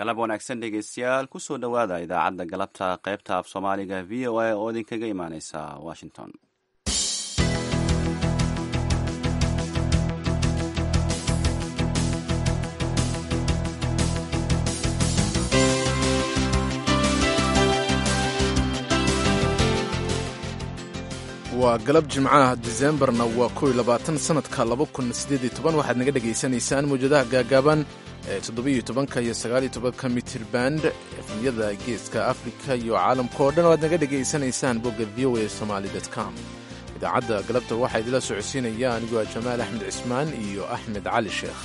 galab wanaagsan dhegeystayaal kusoo dhowaada idaacadda galabta qaybta af soomaaliga v o a oo idinkaga imaaneysa washington waa galab jimcaha disembarna waa kow iyo labaatan sanadka laba kun siddeed iyo toban waxaad naga dhagaysanaysaan mawjadaha gaagaaban ee toddobiyo tobanka iyo sagaaliyo tobanka mitir-band efmiyada geeska afrika iyo caalamka oo dhan oo aad naga dhegaysanaysaan bogga v o a somaali com idaacadda galabta waxaa idila socodsiinaya anigoo ah jamaal axmed cismaan iyo axmed cali sheekh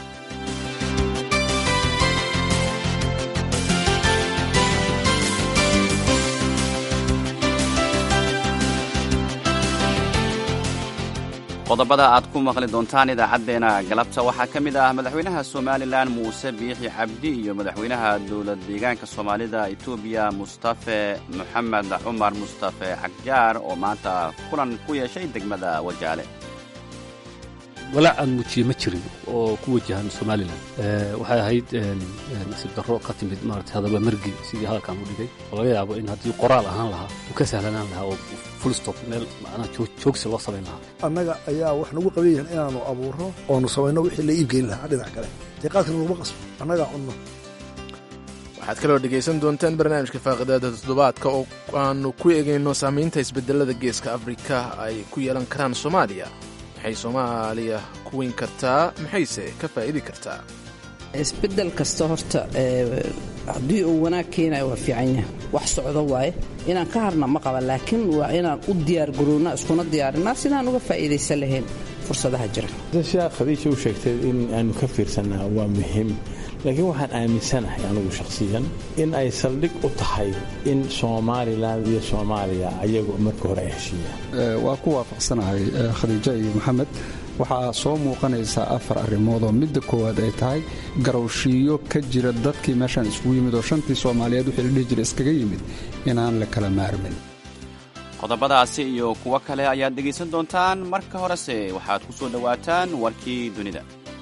qodobada aad ku maqli doontaan idaacaddeenna galabta waxaa ka mid ah madaxweynaha somalilan muuse biixi cabdi iyo madaxweynaha dowlad deegaanka soomaalida etoobiya mustafe moxamed cumar mustafe xagjaar oo maanta kulan ku yeeshay degmada wajaale walaac aan muujiye ma jirin oo ku wajahan somalilan waxay ahayd nasiib darro ka timid maarata hadaba margi sidii hadalkan u dhigay oo laga yaabo in haddii qoraal ahaan lahaa uu ka sahlanaan lahaa oo fulstop meel macnaha joogsi loo samayn lahaa annaga ayaa wax nagu qaban yahin inaannu abuurro oonu samayno wixii la iibgeyn lahaa dhinac kale dee qaadkana laguma qasbo annagaa cunno waxaad kaloo dhegaysan doontaan barnaamijka faaqidaada toddobaadka oo aanu ku egayno saamaynta isbedelada geeska afrika ay ku yeelan karaan soomaaliya maxay soomaaliya ku weyn kartaa maxayse ka faa'idi kartaa isbedel kasta horta haddii uu wanaag keenayo waa fiican yahay wax socdo waaye inaan ka harna ma qaba laakiin waa inaan u diyaargarownaa iskuna diyaarinaa sidaan uga faa'iidaysan lahayn fursadaha jira sidaa khadiija u sheegtay in aanu ka fiirsannaa waa muhiim laakiin waxaan aaminsanahay anugu shakhsiyan in ay saldhig u tahay in somalilan iyo soomaaliya ayagu marka hore ay heshiiyaan waa ku waafaqsanahay khadiijo iyo maxamed waxaa soo muuqanaysaa afar arrimood oo midda koowaad ay tahay garowshiiyo ka jira dadkii meeshaan isugu yimid oo shantii soomaaliyeed wixii la dhihi jira iskaga yimid inaan la kala maarmin qodobadaasi iyo kuwo kale ayaad dhegaysan doontaan marka horese waxaad ku soo dhowaataan warkii dunida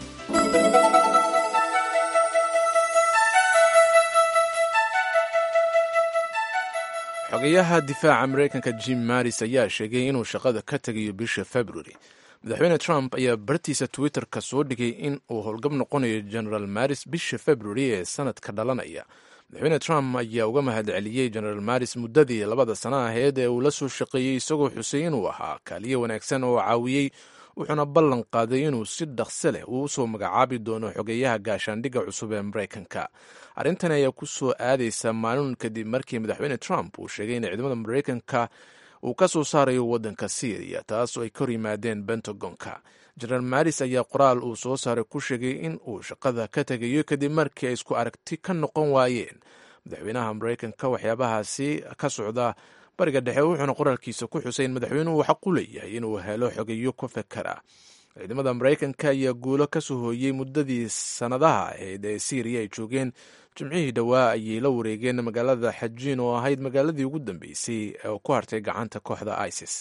xogayaha difaaca maraykanka jim maris ayaa sheegay inuu shaqada ka tegayo bisha februari madaxweyne trump ayaa bartiisa twitter-ka soo dhigay in uu howlgab noqonayo genaraal maris bisha februari ee sanadka dhalanaya madaxweyne trump ayaa uga mahad celiyey genaraal maris muddadii labada sana aheyd ee uu la soo shaqeeyey isagoo xusay inuu ahaa kaaliye wanaagsan oo caawiyey wuxuuna ballan qaaday inuu si dhaqse leh uu usoo magacaabi doono xogeeyaha gaashaandhigga cusub ee maraykanka arrintan ayaa ku soo aadaysa maalin kadib markii madaxweyne trump uu sheegay in ciidamada maraykanka uu ka soo saarayo waddanka syriya taas oo ay kor yimaadeen bentagonka jenaraal maris ayaa qoraal uu soo saaray ku sheegay in uu shaqada ka tegayo kadib markii ay isku aragti ka noqon waayeen madaxweynaha maraykanka waxyaabahaasi ka socda bariga dhexe wuxuuna qoraalkiisa ku xusay in madaxweynuhu xaq u leeyahay inuu helo xogeeyo ku fekera ciidamada maraykanka ayaa guulo ka soo hooyey muddadii sannadaha ahayd ee syriya ay joogeen jimcihii dhowaa ayay la wareegeen magaalada xajiin oo ahayd magaaladii ugu dambeysay oo ku hartay gacanta kooxda isis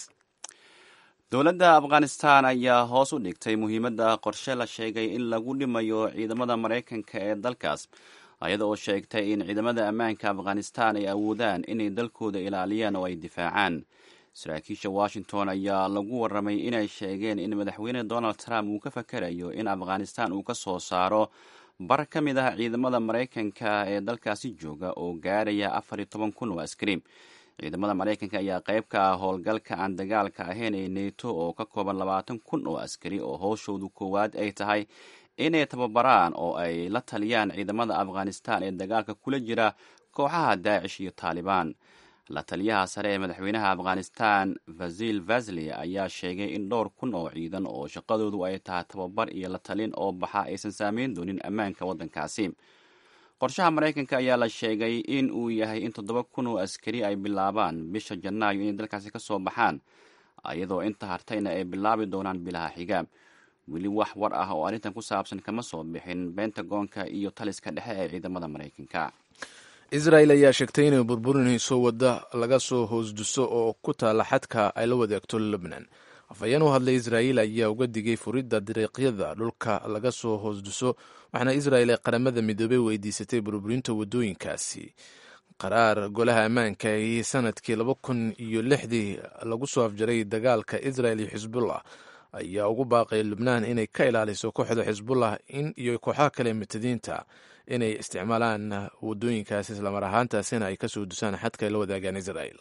dowladda afghanistan ayaa hoos u dhigtay muhiimadda qorshe la sheegay in lagu dhimayo ciidamada maraykanka ee dalkaas ayada oo sheegtay in ciidamada ammaanka afghanistan ay awoodaan inay dalkooda ilaaliyaan oo ay difaacaan saraakiisha washington ayaa lagu warramay inay sheegeen in madaxweyne donald trump uu ka fakarayo in afghanistan uu ka soo saaro bar ka mid ah ciidamada maraykanka ee dalkaasi jooga oo gaaraya afar iyo toban kun oo askari ciidamada maraykanka ayaa qayb ka ah howlgalka aan dagaalka ahayn ee neto oo ka kooban labaatan kun oo askari oo howshoodu koowaad ay tahay inay tababaraan oo ay la taliyaan ciidamada afghanistan ee dagaalka kula jira kooxaha daacish iyo taalibaan la taliyaha sare ee madaxweynaha afghanistan vasil vasli ayaa sheegay in dhowr kun oo ciidan oo shaqadoodu ay tahay tababar iyo la talin oo baxa aysan saameyn doonin ammaanka waddankaasi qorshaha maraykanka ayaa la sheegay in uu yahay in toddoba kun oo askari ay bilaabaan bisha janaayo inay dalkaasi ka soo baxaan iyadoo inta hartayna ay bilaabi doonaan bilaha xiga weli wax war ah oo arrintan ku saabsan kama soo bixin bentagonka iyo taliska dhexe ee ciidamada maraykanka israel ayaa sheegtay inay burburinayso wadda laga soo hoosduso oo ku taalla xadka ay la wadaagto lebnan afhayeen u hadlay israa'iil ayaa uga digay furidda dariiqyada dhulka laga soo hoosduso waxaana israa'il ay qaramada midoobey weydiisatay burburinta waddooyinkaasi qaraar golaha ammaanka ee sanadkii laba kun iyo lixdii lagu soo afjaray dagaalka israel iyo xisbullah ayaa ugu baaqay lubnaan inay ka ilaaliso kooxda xisbullah in iyo kooxaha kale mutadiinta inay isticmaalaan waddooyinkaas islamar ahaantaasina ay kasoo dusaan xadka ay la wadaagaan israel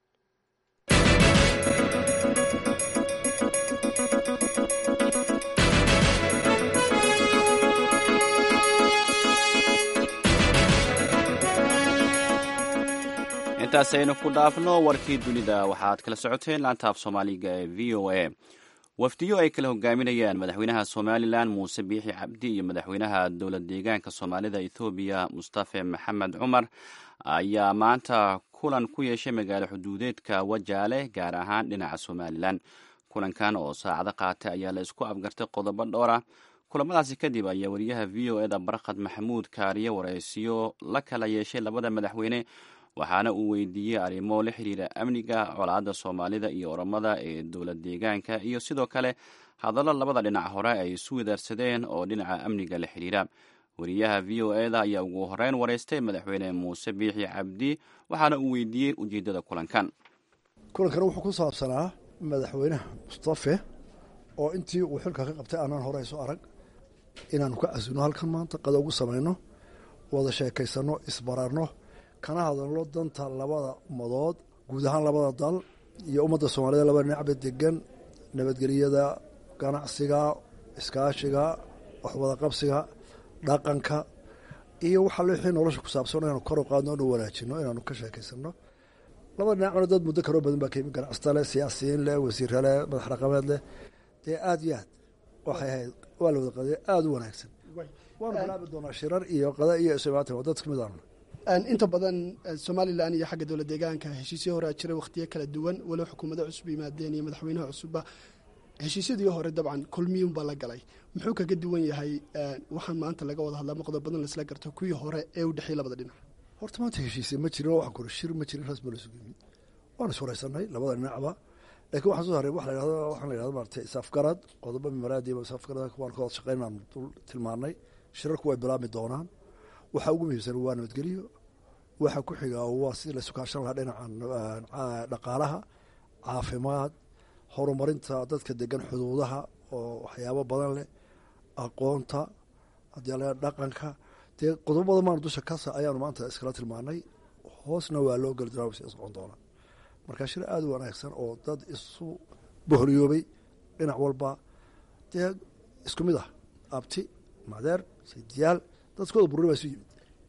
intaas aynu ku dhaafno warkii dunida waxaad kala socoteen laantaaf soomaaliga ee v o a wafdiyo ay kala hogaaminayaan madaxweynaha somalilan muuse biixi cabdi iyo madaxweynaha dowlad deegaanka soomaalida ethoobiya mustafe maxamed cumar ayaa maanta kulan ku yeeshay magaalo xuduudeedka wajaale gaar ahaan dhinaca somalilan kulankan oo saacado qaatay ayaa la isku afgartay qodobo dhowra kulamadaasi kadib ayaa wariyaha v o eda barkhad maxamuud kaariye waraysiyo la kala yeeshay labada madaxweyne waxaana uu weydiiyey arrimo la xiriira amniga colaadda soomaalida iyo oromada ee dowlad deegaanka iyo sidoo kale hadallo labada dhinac hore ay isu wadaarsadeen oo dhinaca amniga la xiriira wariyaha v o eda ayaa ugu horeyn wareystay madaxweyne muuse biixi cabdi waxaana uu weydiiyey ujeeddada kulankan kulankan wuxuu ku saabsanaa madaxweynaha mustafe oo intii uu xilka ka qabtay aanaan hore isu arag inaanu ka casino halkan maanta qada ugu samayno wada sheekaysano isbararno kana hadalno danta labada ummadood guud ahaan labada dal iyo ummadda soomaalida labada dhinacba degan nabadgelyada ganacsiga iskaashiga waxwada qabsiga dhaqanka iyo waxa wixii nolosha ku saabsan inaanu kor u qaadno inu wanaajino inaanu ka sheekaysano labada dhinacna dad muddo kaloo badan baa ka yimi ganacsata leh siyaasiyiin leh wasiirra leh madax dhaqameed leh dee aada iyo aad waxay ahayd waa la wada qadaya aada u wanaagsan waanu bilaabi doonaa shirar iyo qada iyo ismaatan waa dad kamid aanu inta badan somalilan iyo xagga dowlad deegaanka heshiisyo horea jiray wakhtiyo kala duwan walow xukuumado cusub yimaadeen iyo madaxweynaha cusubba heshiisyadii hore dabcan kulmiyunbaa la galay muxuu kaga duwan yahay waxaan maanta laga wada hadlaa maqdo badan laisla garto kuwii hore ee u dhexeeyey labada dhinac horta maanta heshiisya ma jirin waxaan kore shir ma jirin rasmi lasugu yimid waan is wareysanay labada dhinacba laakiin waxaan soo haray waxa la yidhahdo waxaan la yidhahdo maaragtay isafgarad qodobo mimaraadiiba isafgarad waan ka wada shaqeyn aan dul tilmaanay shirarku way bilaabmi doonaan waxaa ugu muhiimsan waa nabadgelyo waxa ku xigaa waa sidii la sukaashan lahaa dhinaca dhaqaalaha caafimaad horumarinta dadka degan xuduudaha oo waxyaabo badan leh aqoonta haddii ala dhaqanka dee qodobo badan maanu dusha kasa ayaanu maanta iskala tilmaanay hoosna waa loo geli doonaa si socon doonaa marka shir aada u wanaagsan oo dad isu boholiyoobay dhinac walba dee isku mid ah abti madeer saydiyaal dadkooda bururi baa isu yimid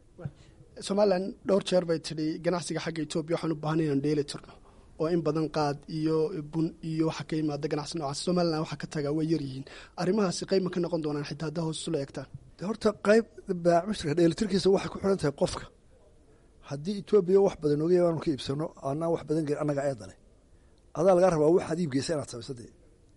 somalilan dhowr jeer bay tidhi ganacsiga xagga etoobiya waxaan u baahanay inaan dheeli tirno oo in badan qaad iyo bun iyo waxa ka yimaada ganacsi noocaas somalilan waxa ka tagaa way yaryihiin arrimahaasi qayb ma ka noqon doonaan xitaa haddaa hoos isula eegtaan de horta qayb baamishirka dheelitirkiisa waxay ku xiran tahay qofka haddii etoobiya wax badan oga yaanu ka iibsano anaan wax badan gelin annaga eedale adaa lagaa rabaa waxaad iibgeysa inaad samaysa dee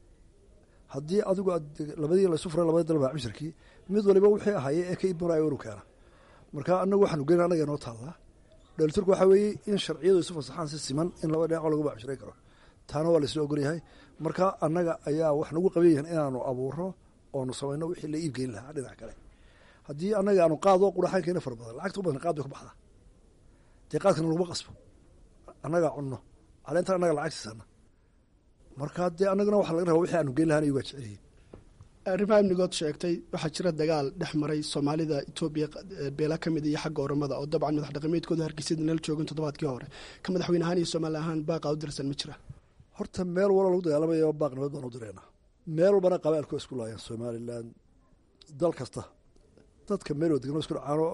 haddii adigu labadii laysu furay labadii dal baamishirkii mid waliba wixii ahaaye ee ka iibmanayo inu keena marka anagu waxaanu gelin annaga inoo taallaa dheeliturku waxaa weeye in sharciyadu isu fasaxaan si siman in laba dhinaco lagu bacshiray karo taana waa laisla ogolyahay marka annaga ayaa wax nagu qaban yahin inaanu abuuro oonu samayno wixii la iibgeyn lahaa dhinac kale haddii annaga aanu qaado quraxaan keena fara badan lacagta u badan qaad bay ku baxdaa dee qaadkana laguma qasbo annagaa cunno caleentan annaga lacag siisana marka dee annagana waxa laga rabaa wixii aanu geyn lahaan iyagaa jecelyihin arrimaha amnigood sheegtay waxaa jira dagaal dhex maray soomaalida etoobiya beela ka mid iyo xagga oromada oo dabcan madax dhaqameedkooda hargeysada nala joogan toddobaadkii hore ka madaxweyne ahaan iyo soomaali ahaan baaqa u dirsan ma jira horta meel walo lagu dagaalamayo baaq nabad baan u direynaa meel walbana qabaalku isku laayaan somalilan dal kasta dadka meel wadegno isku dhacaano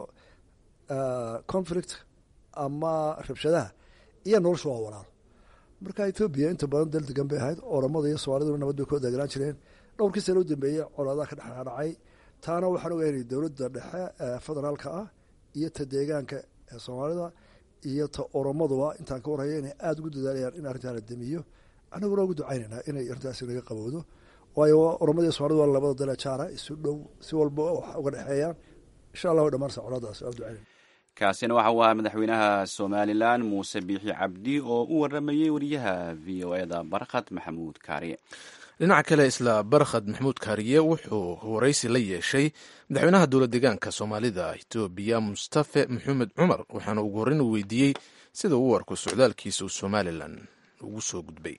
conflict ama rabshadaha iyo noloshu waa walaalo marka etoobiya inta badan dal degan bay ahayd oromada iyo soomaaliduna nabad bay ku deganaan jireen dhowrkii sano u dambeeyey colaadaha ka dhexdhacay taana waxaan ogaynay dowladda dhexe ee federaalka ah iyo ta deegaanka ee soomaalida iyo ta oromaduba intaan ka warhaya inay aada ugu dadaalayaan in arrintaa la damiyo annaguna ugu ducaynaynaa inay arrintaasi naga qabowdo waayo oromada iyo soomaalida waa labada dale jaara isu dhow si walba wax uga dhexeeyaan insha allah way dhamaanaysa colaadaas waa ducaynayna kaasina waxa uu ahaa madaxweynaha somalilan muuse biixi cabdi oo u waramayey wariyaha v o eda barkhad maxamuud kaariye dhinaca kale isla barkhad maxamuud kaariye wuxuu waraysi la yeeshay madaxweynaha dowla deegaanka soomaalida etoobiya mustafe maxamed cumar waxaana ugu horreyn uu weydiiyey sida uu u arko socdaalkiisa uu somalilan ugu soo gudbay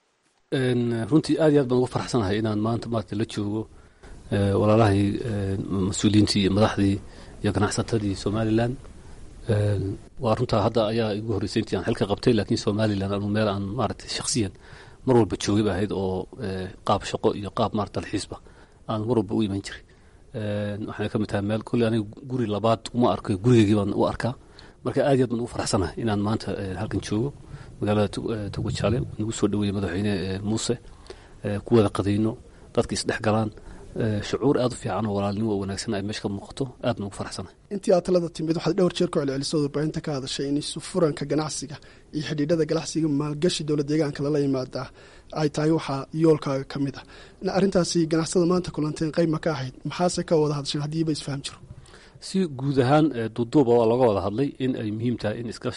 runtii aad iyo aad baan ugu faraxsanahay inaan maanta maarata la joogo walaalahay mas-uuliyiintii iyo madaxdii iyo ganacsatadii somalilan waa runtaa hadda ayaa igu horreysay intii aan xilka qabtay laakiin somalilan anu meel aan maarata shakhsiyan mar walba joogay ba ahayd oo qaab shaqo iyo qaab maarata dalxiisba aan mar walba u iman jiray waxayna ka mid tahay meel kolley aniga guri labaad uma arko gurigeygii baan u arkaa marka aad iyo aad baan ugu faraxsanahay inaan maanta halkan joogo magaalada togojaale nagu soo dhaweeyey madaxweyne muuse ku wada qadayno dadka isdhex galaan shucuur aad u fiican oo walaalnimo oo wanaagsan ay meesha ka muuqato aad baan ugu faraxsanahay intii aad talada timid waxaad dhowr jeer ku celcelisay warbaahinta ka hadashay in sufuranka ganacsiga iyo xidhiidhada ganacsiga maalgashi dowlad deegaanka lala yimaadaa ay tahay waxaa yoolkaaga ka mid ah arrintaasi ganacsada maanta kulanteen qayb ma ka ahayd maxaase ka wada hadasheen haddiiba isfaham jiro si guud ahaan duuduuba waa looga wada hadlay in ay muhiim tahay in iska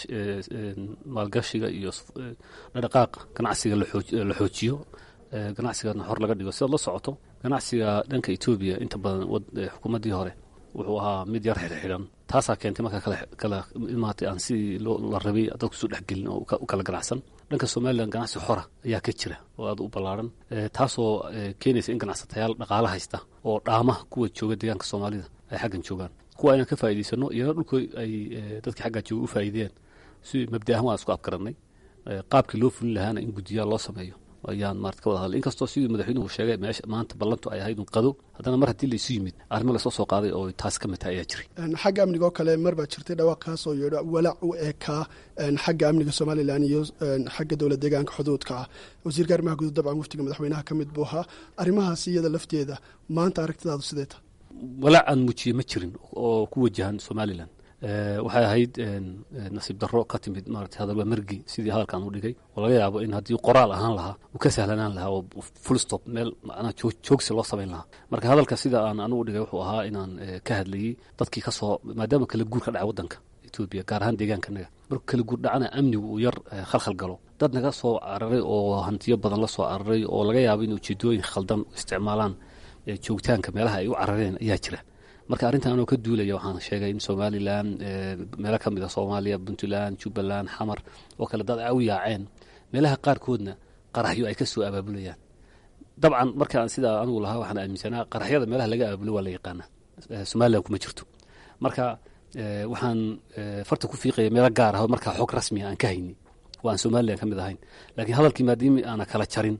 maalgashiga iyo dhaqaaqa ganacsiga la xoojiyo ganacsigana hor laga dhigo sidaad la socoto ganacsiga dhanka etoobiya inta badan xukuumaddii hore wuxuu ahaa mid yar xidhxidhan taasaa keentay marka kala imaatay aan sidii la rabay dadku isu dhexgelin oo u kala ganacsan dhanka somalilan ganacsi xora ayaa ka jira oo aad u ballaaran taasoo keenaysa in ganacsatayaal dhaqaalo haysta oo dhaama kuwa jooga deegaanka soomaalida ay xaggan joogaan kuwa inaan ka faa'idaysano iyana dhulku ay dadkii xaggaa jooga u faa'iideen si mabda ahaan waan isku afgarannay qaabkii loo fulin lahaana in guddiyaal loo sameeyo ayaan maarata ka wada hadlay inkastoo sidii madaxweynuhu sheegay meesha maanta ballantu ay ahayd un qado haddana mar haddii laysu yimid arrimo lasoo soo qaaday oo taas ka mid tahay ayaa jiray xagga amniga oo kale mar baa jirtay dhawaaq kaasoo yeedho walaac u eekaa xagga amniga somalilan iyo xagga dowlad deegaanka xuduudka ah wasiirka arrimaha guud dabcan muftiga madaxweynaha ka mid buu ahaa arrimahaasi iyada lafteeda maanta aragtidaadu sidee tahay walaac aan muujiye ma jirin oo ku wajahan somalilan waxay ahayd nasiib darro ka timid maarata hadalba mergi sidii hadalkan u dhigay oo laga yaabo in haddii qoraal ahaan lahaa uu ka sahlanaan lahaa oo fullstop meel macnaha joogsi loo samayn lahaa marka hadalka sida aan anugu dhigay wuxuu ahaa inaan ka hadlayey dadkii ka soo maadaama kala guur ka dhacay waddanka etoobiya gaar ahaan deegaankanaga markuu kala guur dhacana amnigu uu yar khalkhal galo dad naga soo cararay oo hantiyo badan la soo cararay oo laga yaabo in ujeedooyin khaldan isticmaalaan joogitaanka meelaha ay u carareen ayaa jira marka arrintan anoo ka duulaya waxaan sheegay in somalilan meelo ka mid a soomaaliya puntland jubbaland xamar oo kale dad ay u yaaceen meelaha qaarkoodna qaraxyo ay ka soo abaabulayaan dabcan markaan sidaa anugu lahaa waxaan aaminsanaa qaraxyada meelaha laga abaabulo waa la yaqaana somalilan kuma jirto marka waxaan farta ku fiiqaya meelo gaar ah oo markaa xog rasmiya aan ka hayni oo aan somalilan ka mid ahayn laakiin hadalkii maadaami aana kala jarin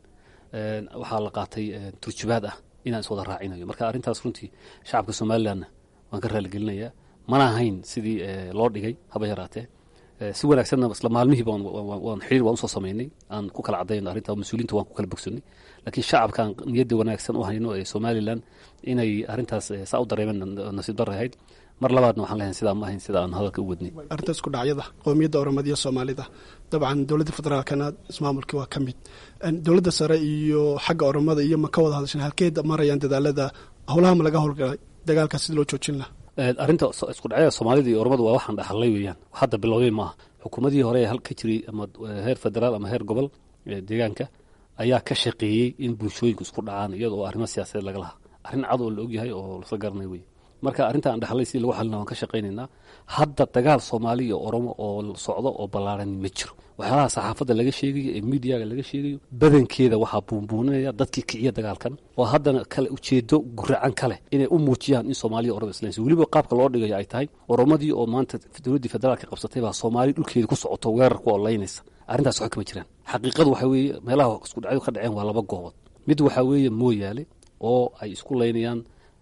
waxaa la qaatay turjubaad ah inaan is wada raacinayo marka arrintaas runtii shacabka somalilanna waan ka raaligelinayaa mana ahayn sidii loo dhigay haba yaraatee si wanaagsanna isla maalmihiiba waan xiriir waan usoo samaynay aan ku kala cadayno arrinta mas-uuliinta waan ku kala bogsanay laakiin shacabkan niyadda wanaagsan u hayno ee somalilan inay arrintaas saa u dareemeen nasiib darre ahayd mar labaadna waxaan leeyahay sidaa ma ahayn sida aan hadalka u wadnay arrintaas ku dhacyada qowmiyadda oromadiya soomaalida dabcan dowladda federaalkana ismaamulkii waa ka mid dowladda sare iyo xagga oromada iyo ma ka wada hadashan halkeed marayaan dadaalada howlaha ma laga howlgalay dagaalkaas sida loo joojin laha arrinta isku dhacyada soomaalida iyo oromadu waa waxaan dhaxalay weeyaan hadda bilowday maaha xukuumadii hore hal ka jiray ama heer federaal ama heer gobol deegaanka ayaa ka shaqeeyey in bulshooyinku isku dhacaan iyadoo arrimo siyaasadeed laga lahaa arrin cad oo la ogyahay oo lasla garanay wey marka arrinta aan dhaxlay sidii lagu xalina waan ka shaqaynaynaa hadda dagaal soomaali iyo oromo oo socdo oo ballaaran ma jiro waxyaalaha saxaafadda laga sheegayo ee miidiyaga laga sheegayo badankeeda waxaa buunbuuninaya dadkii kiciya dagaalkan oo haddana kale ujeedo guracan kale inay u muujiyaan in soomaaliya oromo islaysa weliba qaabka loo dhigayo ay tahay oromadii oo maanta dowladdii federaalka qabsatay baa soomaali dhulkeeda ku socoto weerar ku olaynaysa arrintaas waxba kama jiraan xaqiiqadu waxaa weeye meelaha isku dhacyo ka dhaceen waa laba goobood mid waxaa weeye mooyaale oo ay isku laynayaan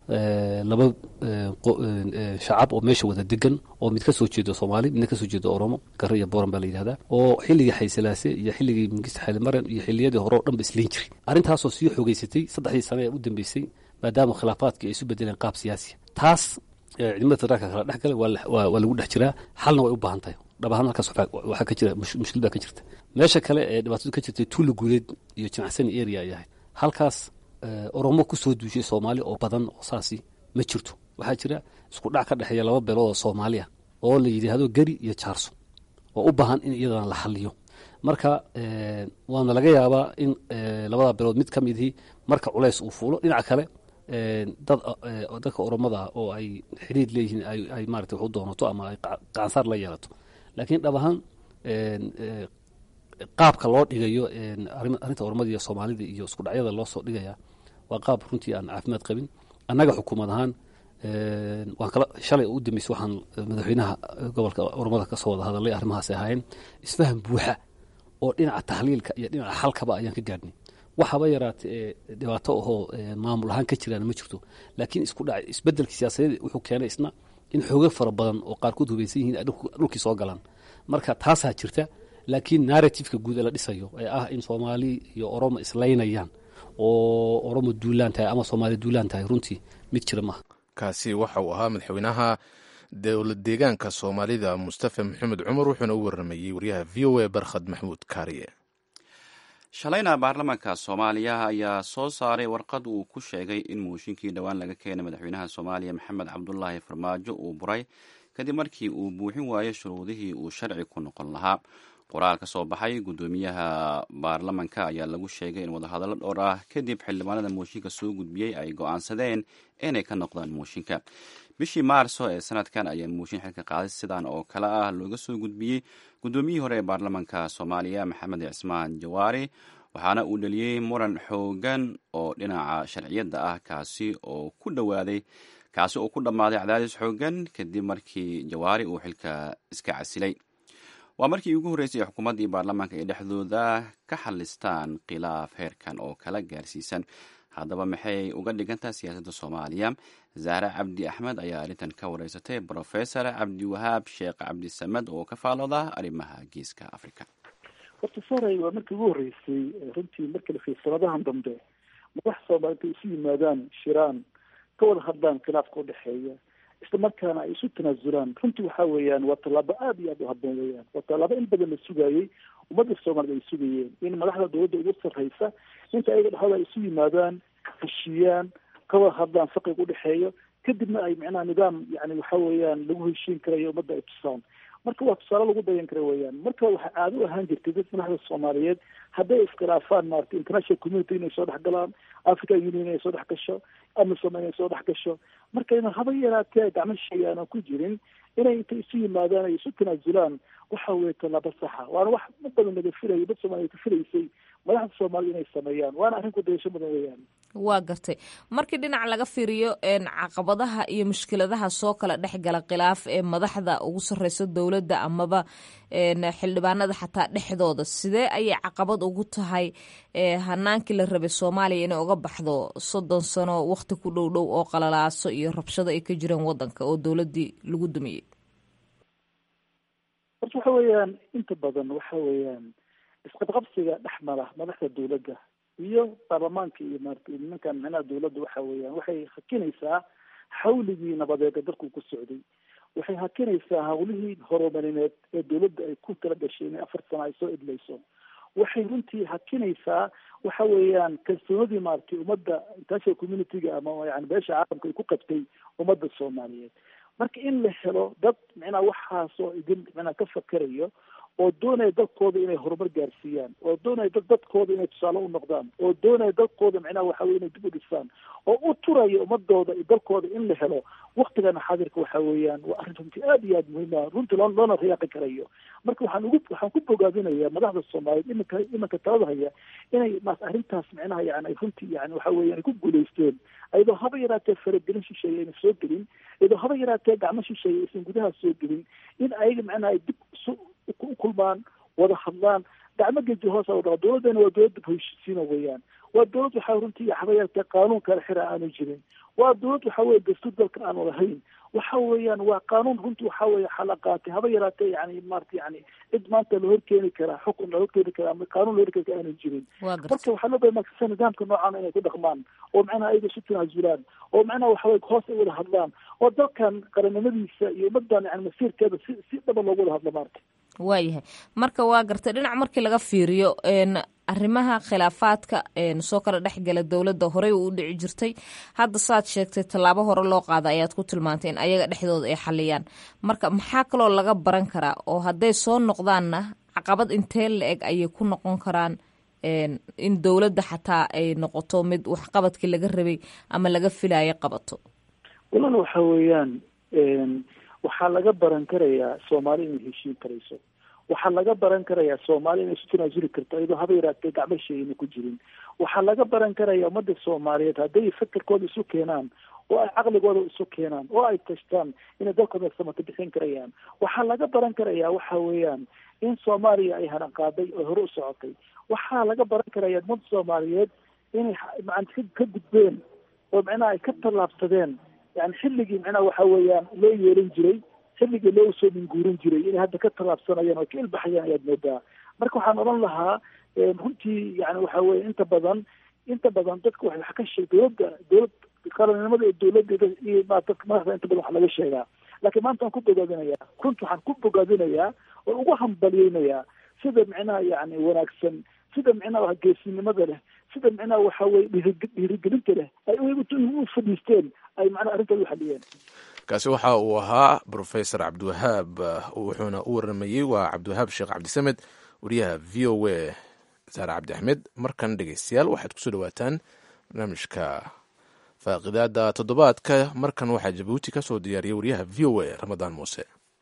laba shacab oo meesha wada degan oo mid ka soo jeedo soomaali midna kasoo jeedo oromo gare iyo boran baa la yidhahdaa oo xilligii xaysalaase iyo xilligii mingista xailimaran iyo xilliyadii hore oo dhan ba isliin jiray arrintaasoo sii xoogeysatay saddexdii sane ee u dambeysay maadaama khilaafaadkii ay isu bedeleen qaab siyaasiya taas ciidamada federaalka kala dhex galay waa lagu dhex jiraa xalna way u baahan tahay dhab ahaan halkaas waxaa ka jira mushkil baa ka jirta meesha kale ee dhibaatadu ka jirtay tuula guuleed iyo jinacsani area ay ahayd halkaas oromo ku soo duushay soomaali oo badan oo saasi ma jirto waxaa jira isku dhac ka dhexeeya laba beelood oo soomaali ah oo la yidhaahdo geri iyo jaarso oo u baahan in iyadana la xaliyo marka waana laga yaabaa in labada bilood mid ka midihii marka culays uu fuulo dhinaca kale dad dadka oromada ah oo ay xiriir leeyihiin ay maarata wax u doonato ama ay qaansaar la yeelato laakiin dhab ahaan qaabka loo dhigayo arrinta oromada iyo soomaalida iyo isku dhacyada loo soo dhigaya waa qaab runtii aan caafimaad qabin annaga xukuumad ahaan waan kala shalay u dambeysay waxaan madaxweynaha gobolka oromada kasoo wada hadalay arrimahaas ahaayeen isfaham buuxa oo dhinaca tahliilka iyo dhinaca xalkaba ayaan ka gaadhnay waxaba yaraata ee dhibaato ahoo maamul ahaan ka jiraan ma jirto laakiin isku dhac isbedelka siyaasadeed wuxuu keenay isna in xoogo fara badan oo qaarkood hubaysan yihiin ay dhulkii soo galaan marka taasaa jirta laakiin narrativeka guud ee la dhisayo ee ah in soomaali iyo oromo islaynayaan oo oromo duulaan tahay ama soomaali duulaan tahay runtii mid jira maaha kaasi waxa uu ahaa madaxweynaha dowlad deegaanka soomaalida mustafa maxamed cumar wuxuuna u waramayey wariyaha v o a barkhad maxmuud kaariye shalayna baarlamaanka soomaaliya ayaa soo saaray warqad uu ku sheegay in mooshinkii dhowaan laga keenay madaxweynaha soomaaliya maxamed cabdulaahi farmaajo uu buray kadib markii uu buuxin waayo shuruudihii uu sharci ku noqon lahaa qoraal ka soo baxay guddoomiyaha baarlamanka ayaa lagu sheegay in wadahadallo dhowr ah kadib xildhibaanada mooshinka soo gudbiyey ay go-aansadeen inay ka noqdaan mooshinka bishii maarso ee sanadkan ayaa mooshin xilka qaaday sidan oo kale ah looga soo gudbiyey guddoomiyihii hore ee baarlamanka soomaaliya maxamed cismaan jawaari waxaana uu dheliyey muran xoogan oo dhinaca sharciyadda ah kaasi oo ku dhowaaday kaasi oo ku dhammaaday cadaadis xoogan kadib markii jawaari uu xilka iska casilay waa markii ugu horreysay ee xukuumaddii baarlamaanka ay dhexdooda ka xalistaan khilaaf heerkan oo kala gaarsiisan haddaba maxay uga dhigantaha siyaasadda soomaaliya zahre cabdi axmed ayaa arrintan ka wareysatay brofesor cabdiwahaab sheekh cabdisamed oo ka faalooda arrimaha geeska africa horta saray waa markii ugu horreysay runtii markii la fiir sanadahan dambe madax soomaali intay isu yimaadaan shiraan ka wada hadlaan khilaafka udhexeeya isla markaana ay isu tanaasulaan runtii waxa weeyaan waa tallaabo aada iyo aada u haboon weeyaan waa tallaabo in badan la sugayey ummadda soomaalida ay sugayeen in madaxda dowladda ugu sarreysa inta ayaga dhexdooda ay isu yimaadaan heshiiyaan ka wada hadlaan faqiga udhexeeyo kadibna ay micnaha nidaam yani waxa weeyaan lagu heshiin karayo ummadda ay tusaan marka waa tusaale lagu dayan kara weeyaan marka waxaa caado u ahaan jirtay dad madaxda soomaaliyeed hadday iskhilaafaan maarata international community inay soo dhex galaan african union inay soo dhex gasho amisom inay soo dhex gasho marka ina haba yaraatee gacmo shisheeye aanan ku jirin inay intay isu yimaadaan ay isu tanaasulaan waxa weeye tallaabo saxa waana wax u badan laga filayo dad soomaaliya ka filaysay madaxda soomaalida inay sameeyaan waana arrin ku dayasho mudan weeyaan waa gartay markii dhinac laga fiiriyo caqabadaha iyo mushkiladaha soo kala dhex gala khilaaf ee madaxda ugu sarreysa dowladda amaba xildhibaanada xataa dhexdooda sidee ayay caqabad ugu tahay hanaankii la rabay soomaaliya inay uga baxdo soddon sano waqti ku dhow dhow oo qalalaaso iyo rabshado ay ka jireen wadanka oo dowladdii lagu dumiyey horta waxa weeyaan inta badan waxa weeyaan isqabqabsiga dhex mara madaxda dowladda iyo baarlamaanka iyo maarata nimankan micnaha dowladda waxa weeyaan waxay hakinaysaa xawligii nabadeed ee dalku ku socday waxay hakinaysaa hawlihii horumarineed ee dowladda ay ku kala gashay inay afar sano ay soo idlayso waxay runtii hakinaysaa waxa weeyaan kalsoonadii maaragtay ummadda international community-ga ama yani beesha caalamka ay ku qabtay ummadda soomaaliyeed marka in la helo dad micnaha waxaasoo idin micnaha ka fakerayo oo doonaya dadkooda inay horumar gaarsiiyaan oo doonaya dad dadkooda inay tusaale u noqdaan oo doonaya dadkooda micnaha waxa weye inay dib u dhisaan oo u turaya ummadooda iyo dalkooda in la helo waktigana xaadirka waxa weeyaan waa arrin runtii aada iyo aada muhiim ah runtii loo loona riyaaqi karayo marka waxaan ugu waxaan ku bogaadinayaa madaxda soomaaliyeed iminka iminka talada haya inay maas arrintaas micnaha yani ay runtii yani waxa weeyaan ay ku guulaysteen iyadoo haba yaraatee faragelin shisheeye ayna soo gelin iyadoo haba yaraatee gacmo shisheeye aysan gudaha soo gelin in ayaga micnaha ay dib isu u kulmaan wada hadlaan gacmo geji hoosa wadhaa dowladdana waa dowlad dib heshiisiina weeyaan waa dowlad waxaa runtii haba yaraatee qaanuun kala xira aanu jirin waa dowlad waxa weye dastuur dalka aanu lahayn waxa weeyaan waa qaanuun runtii waxa weye xala qaatay haba yaraatee yani maarata yani cid maanta la horkeeni karaa xukun la horkeeni karaa ama qaanuun la horkeeni karaa aanu jirin marka waxaa loo baya makasa nidaamka noocaana inay ku dhaqmaan oo macnaha ayaga isu tanaasulaan oo macnaha waxa weye hoos ay wada hadlaan oo dalkan qaranimadiisa iyo ummadan yani masiirkeeda si si dhaba loogu wada hadlo maarata waayahay marka waa gartay dhinac markii laga fiiriyo arrimaha khilaafaadka soo kala dhexgala dowladda horey u dhici jirtay hadda saad sheegtay tallaabo hore loo qaada ayaad ku tilmaantay in ayaga dhexdooda ay xaliyaan marka maxaa kaloo laga baran karaa oo hadday soo noqdaanna caqabad intee la eg ayay ku noqon karaan in dowladda xataa ay noqoto mid waxqabadkii laga rabay ama laga filayo qabato walaal waxa weeyaan waxaa laga baran karayaa soomaali inay heshiin karayso waxaa laga baran karayaa soomaali inay isu tanaasuli karto iyadoo haba yaraatee gacmo sheegina ku jirin waxaa laga baran karaya ummadda soomaaliyeed hadday fakerkooda isu keenaan oo ay caqligooda isu keenaan oo ay tashtaan inay dalkooda samato bixin karayaan waxaa laga baran karayaa waxa weeyaan in soomaaliya ay haranqaaday oo hore u socotay waxaa laga baran karaya ummadda soomaaliyeed inay macan ka gudbeen oo macnaha ay ka tallaabsadeen yani xilligii macnaha waxa weeyaan loo yeelan jiray xilligii loo soo minguurin jiray inay hadda ka tallaabsanayaan oo ka ilbaxayaan ayaad moodaa marka waxaan odhan lahaa runtii yani waxa weye inta badan inta badan dadka wax ka sheeg dowladda dowlad qaranimada ee dowladda iyo dadka madaxda inta badan wax laga sheegaa laakiin maanta waan ku bogaadinayaa runta waxaan ku bogaadinayaa oo ugu hambalyeynayaa sida micnaha yani wanaagsan sida micnaha geesinimada leh sida micnaha waxa weye dhiirigelinta leh ay u fadhiisteen ay macnaha arrintaas u xaliyeen kaasi waxa uu ahaa brofesor cabdiwahaab wuxuuna u waramayey waa cabdiwahaab sheekh cabdisamed wariyaha v o a saare cabdi axmed markan dhegeystayaal waxaad kusoo dhawaataan barnaamijka faaqidaada toddobaadka markan waxaa jabuuti ka soo diyaariyay wariyaha v o a ramadaan muuse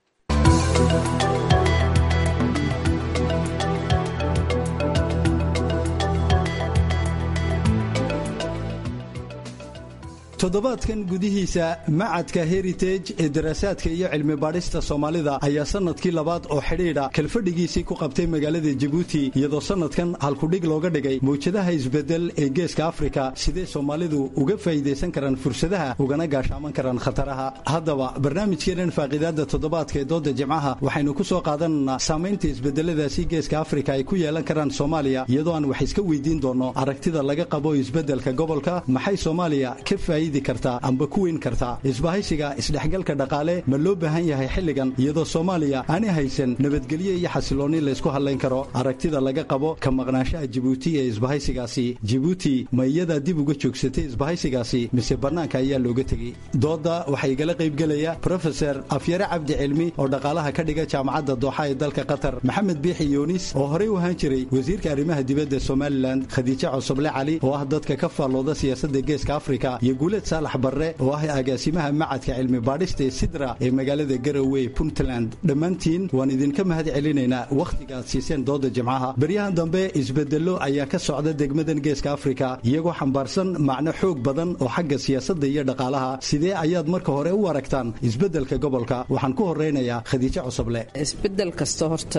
toddobaadkan gudihiisa macadka heritage ee daraasaadka iyo cilmi baadhista soomaalida ayaa sannadkii labaad oo xidhiidha kalfadhigiisii ku qabtay magaalada jabuuti iyadoo sannadkan halkudhig looga dhigay mawjadaha isbedel ee geeska afrika sidee soomaalidu uga faa'iidaysan karaan fursadaha ugana gaashaaman karaan khataraha haddaba barnaamijkeenan faaqiidaadda toddobaadka ee dooda jimcaha waxaynu ku soo qaadanaynaa saamaynta isbedeladaasi geeska afrika ay ku yeelan karaan soomaaliya iyadoo aan wax iska weydiin doonno aragtida laga qabo isbeddelka gobolka maxay soomaaliya ka faa'iidi kartaa amba ku weyn kartaa isbahaysiga isdhexgalka dhaqaale ma loo baahan yahay xilligan iyadoo soomaaliya aanay haysan nabadgelyo iyo xasiloonni laysku hadlayn karo aragtida laga qabo ka maqnaanshaha jibuuti ee isbahaysigaasi jibuuti ma iyadaa dib uga joogsatay isbahaysigaasi mise bannaanka ayaa looga tegey doodda waxaa igala qaybgelaya brofeser afyare cabdi cilmi oo dhaqaalaha ka dhiga jaamacadda dooxa ee dalka qatar maxamed biixi yuunis oo horey u ahaan jiray wasiirka arrimaha dibadda somalilan khadiijo cosoble cali oo ah dadka ka faallooda siyaasadda geeska afrika iyo guuled saalax barre oo ah agaasimaha macadka cilmi baadhista ee sidra ee magaalada garowe puntland dhammaantiin waan idinka mahad celinaynaa wakhtiga aad siiseen dooda jimcaha beryahan dambe isbedello ayaa ka socda degmadan geeska afrika iyagoo xambaarsan macno xoog badan oo xagga siyaasadda iyo dhaqaalaha sidee ayaad marka hore u aragtaan isbeddelka gobolka waxaan ku horeynayaa khadiijo cosoble isbedel kasta horta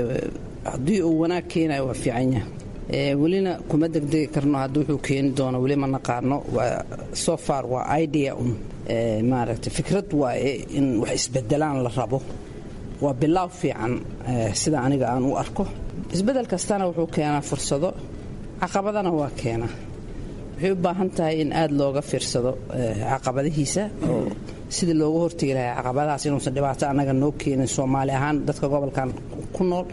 haddii uu wanaag keenayo waa fiican yahay welina kuma degdegi karno hadda wuxuu keeni doono weli ma naqaano so far waa idea un maaragtay fikrad waaye in wax isbedelaan la rabo waa bilaaw fiican sida aniga aan u arko isbedel kastana wuxuu keenaa fursado caqabadana waa keenaa waxay u baahan tahay in aada looga fiirsado caqabadihiisa oo sidii looga hortegi lahaa caqabadahaas inuusan dhibaato annaga noo keenin soomaali ahaan dadka gobolkan ku nool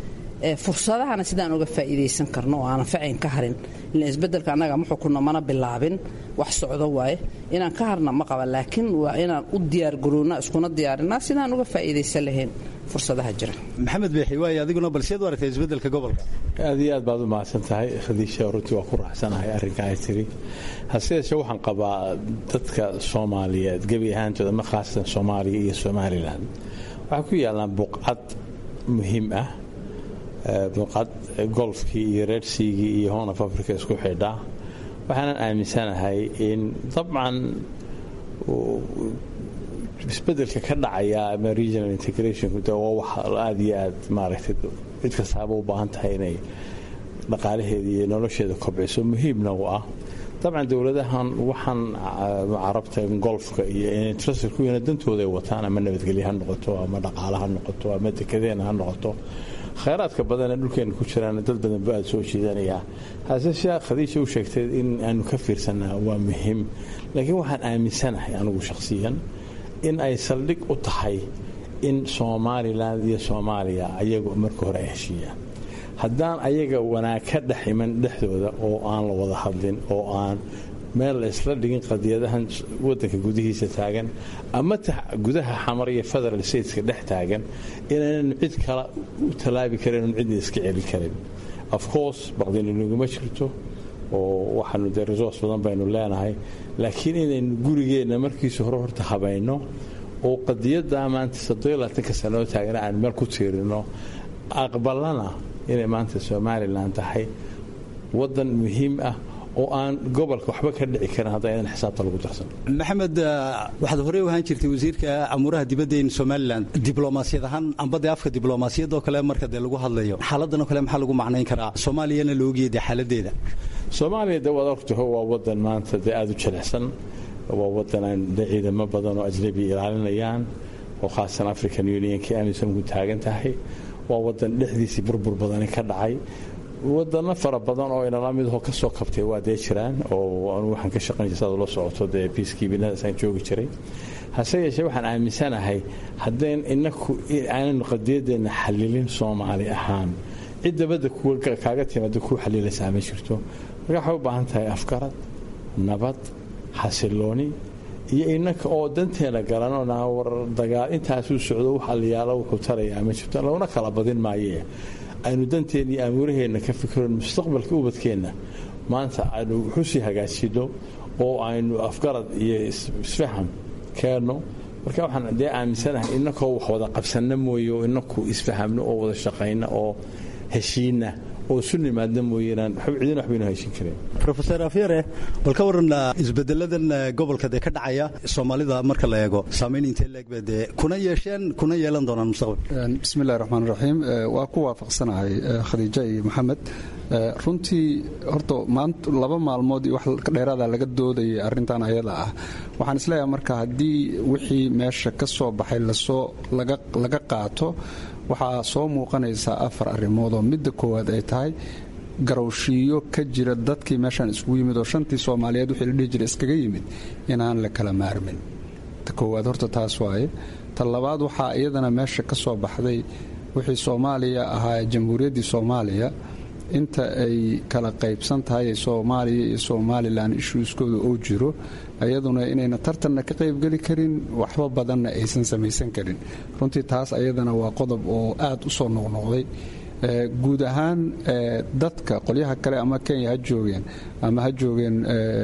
fursadahana sidaan uga faa'iidaysan karno oo aanan facayn ka harin ila isbeddelka annaga ma xukunno mana bilaabin wax socdo waaye inaan ka harna ma qaba laakiin waa inaan u diyaargaroonna iskuna diyaarinaa sidaan uga faa'iidaysan lahayn fursadaha jira maxamed beexi waay adiguna bal seed u aragtay isbeddelka gobolka aad iyo aad baad u mahadsan tahay khadiisha runtii waa ku raacsanahay arrinka ay tiri hase yeeshee waxaan qabaa dadka soomaaliyeed gebi ahaantooda ma khaasatan soomaaliya iyo somalilan waxaa ku yaallaan buqcad muhiim ah buqcad golfkii iyo reersiigii iyo horn of africa isku xidha waxaanan aaminsanahay in dabcan isbedelka ka dhacaya ama regional integrationku de waa wax aada iyo aad maaragtay cid kastaaba u baahan tahay inay dhaqaalaheeda iyo nolosheeda kobciso muhiimna u ah dabcan dowladahan waxaan carabta golfka iyo intraskuwiina dantooda ay wataan ama nabadgelye ha noqoto ama dhaqaale ha noqoto ama dekedeena ha noqoto khayraadka badanee dhulkeena ku jiraan dad badan ba aad soo jeedanayaa hase shee khadiija u sheegtay in aanu ka fiirsanaa waa muhiim laakiin waxaan aaminsanahay anigu shakhsiyan in ay saldhig u tahay in somalilan iyo soomaaliya ayagu marka hore ay heshiiyaan haddaan ayaga wanaag ka dhex iman dhexdooda oo aan la wada hadlin oo aan meel la isla dhigin qadiyadahan wadanka gudihiisa taagan ama gudaha xamar iyo federal stateska dhex taagan inaynanu cid kale u tallaabi karin un cidna iska celi karin of course baqdina naguma jirto oo waxaanu dee resource badan baynu leenahay laakiin inaynu gurigeenna markiisa hore horta habayno oo qadiyaddaa maanta soddolaatanka sanoo taagana aan meel ku tiirino aqbalana inay maanta somalilan tahay wadan muhiim ah oo aan gobolka waxba ka dhici karin haddaynan xisaabta lagu darsan maxamed waxaad horey u ahaan jirtay wasiirka amuuraha dibadda in somalilan diblomaasiyad ahaan amba dee afka diblomaasiyad oo kale marka dee lagu hadlayo xaaladan oo kale maxaa lagu macnayn karaa soomaaliyana la ogiyay dee xaaladeeda soomaaliya de waad ogtaho waa wadan maanta dee aada u jilicsan waa wadan aan de ciidamo badan oo ajnabi ilaalinayaan oo khaasan african unionka amisom ku taagan tahay waa wadan dhexdiisii burbur badani ka dhacay wadano fara badan oo inala midho ka soo kabtay waa dee jiraan oo anu waxaan ka shaqayn jir saad ula socoto dee biiskiibinadaasaan joogi jiray hase yeeshee waxaan aaminsanahay haddayn inaku aananu qadiyadeenna xalilin soomaali ahaan cid dabadda kaaga timaada kuu xaliilaysaa ma jirto marka waxay u baahan tahay afgarad nabad xasilooni iyo inaka oo danteena garanoo war dagaal intaasuu socdo wax aliyaalo wuxuu tarayaa ma jirto laguna kala badin maayee aynu danteena iyo amuuraheenna ka fikirno mustaqbalka ubadkeenna maanta aynu wuxusii hagaajino oo aynu afgarad iyo isfaham keenno marka waxaan dee aaminsanahay inakoo wax wada qabsanna mooye oo inaku isfahamno oo wada shaqayna oo heshiina oo isu nimaadna mooyeenaan cidina waxbaynu heshin karin rofeor afyare bal ka waran isbedeladan gobolka dee ka dhacaya soomaalida marka la eego saamayn intee leegba dee kuna yeesheen kuna yeelan doonaan mustaqbal bismillahi raxmaan raxiim waa ku waafaqsanahay khadiija iyo maxamed runtii horta maanta laba maalmood iyo wax dheeraada laga doodayay arrintan ayada ah waxaan isleeyahay marka haddii wixii meesha ka soo baxay lasoo laga qaato waxaa soo muuqanaysaa afar arrimood oo midda koowaad ay tahay garowshiiyo ka jira dadkii meeshaan iskugu yimid oo shantii soomaaliyeed wixii la dhihi jira iskaga yimid inaan la kala maarmin ta koowaad horta taas waaye ta labaad waxaa iyadana meesha ka soo baxday wixii soomaaliya ahaa jamhuuriyaddii soomaaliya inta ay kala qaybsan tahay soomaaliya iyo somalilan ishuuskooda oo jiro ayaduna inayna tartanna ka qaybgeli karin waxba badanna aysan samaysan karin runtii taas ayadana waa qodob oo aad u soo noqnoqday guud ahaan dadka qolyaha kale ama kenya ha joogeen ama ha joogeen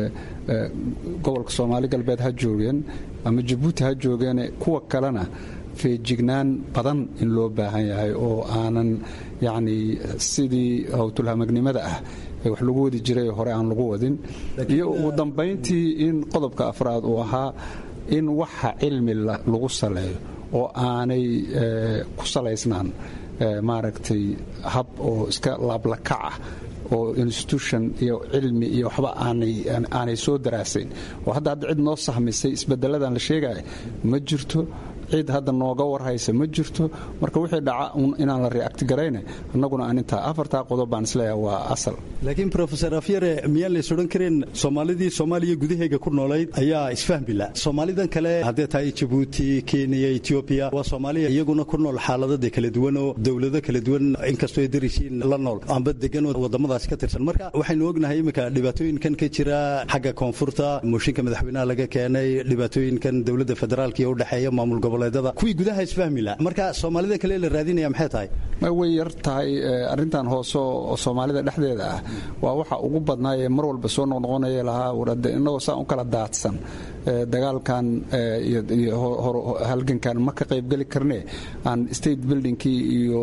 gobolka soomaali galbeed ha joogeen ama jabuuti ha joogeen kuwa kalena feejignaan badan in loo baahan yahay oo aanan yacni sidii howtulhamagnimada ah ee wax lagu wadi jiray hore aan lagu wadin iyo ugu dambayntii in qodobka afraad uu ahaa in waxa cilmi lagu saleeyo oo aanay ku salaysnaan maaragtay hab oo iska laablakac ah oo institution iyo cilmi iyo waxba aanay soo daraasayn oo hadda hadda cid noo sahmisay isbedeladan la sheegaya ma jirto cid hadda nooga warhaysa ma jirto marka wixii dhaca inaan la react garayne annaguna aan intaa afartaa qodob baan isleeyahay waa asal laakiin rofesor afyare miyaan lays odhan karin soomaalidii soomaaliya gudaheega ku noolayd ayaa isfahmila soomaalidan kale haddee tahay jabuuti kenya etoobiya waa soomaaliya iyaguna ku nool xaaladada kala duwan oo dowlado kala duwan inkastoo ay darisiin la nool amba degan oo wadamadaasi ka tirsan marka waxaynu ognahay iminka dhibaatooyinkan ka jira xagga koonfurta mooshinka madaxweynaha laga keenay dhibaatooyinkan dowladda federaalka iyo udhexeeya maamul gobol kuwii gudaha isfahmila marka soomaalida kale la raadinaya maxay tahay way yar tahay arrintan hoose oo soomaalida dhexdeeda ah waa waxa ugu badnaa ee mar walba soo noqnoqonaya lahaa warade innagoo saan u kala daadsan dagaalkan iyo halgankan ma ka qaybgeli karne aan state buildingkii iyo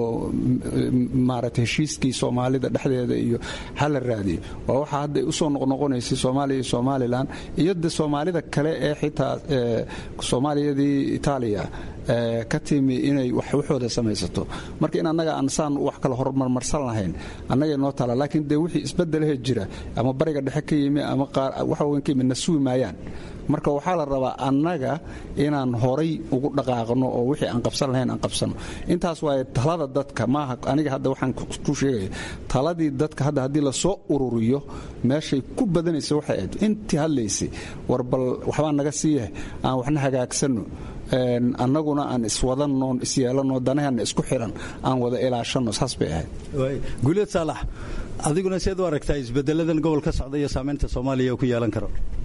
maarata heshiiskii soomaalida dhexdeeda iyo hala raadiyo waa waxa hadda usoo noqnoqonaysay soomaaliya iyo somalilan iyo de soomaalida kale ee xitaa soomaaliyadii itaaliya ka timi inay waxooda samaysato marka in annaga aan saan wax kale horumarmarsan lahayn annagay noo tala laakiin dee wixii isbedelahe jira ama bariga dhexe ka yimi ama waxaweyn ka yimi na sugi maayaan marka waxaa la rabaa annaga inaan horay ugu dhaqaaqno oo wixii aan qabsan lahayn aan qabsano intaas waaye talada dadka maaha aniga hadda waxaan ku sheegaya taladii dadka hadda haddii lasoo ururiyo meeshay ku badanaysa waxay ahayd intii hadlaysay war bal waxbaa naga siiyahay aan waxna hagaagsanno annaguna aan iswadanno isyeelanno danaheena isku xiran aan wada ilaashanno saas bay ahayd guuleed saalax adiguna seed u aragtaa isbedeladan gobol ka socda iyo saamaynta soomaaliya ku yeelan karo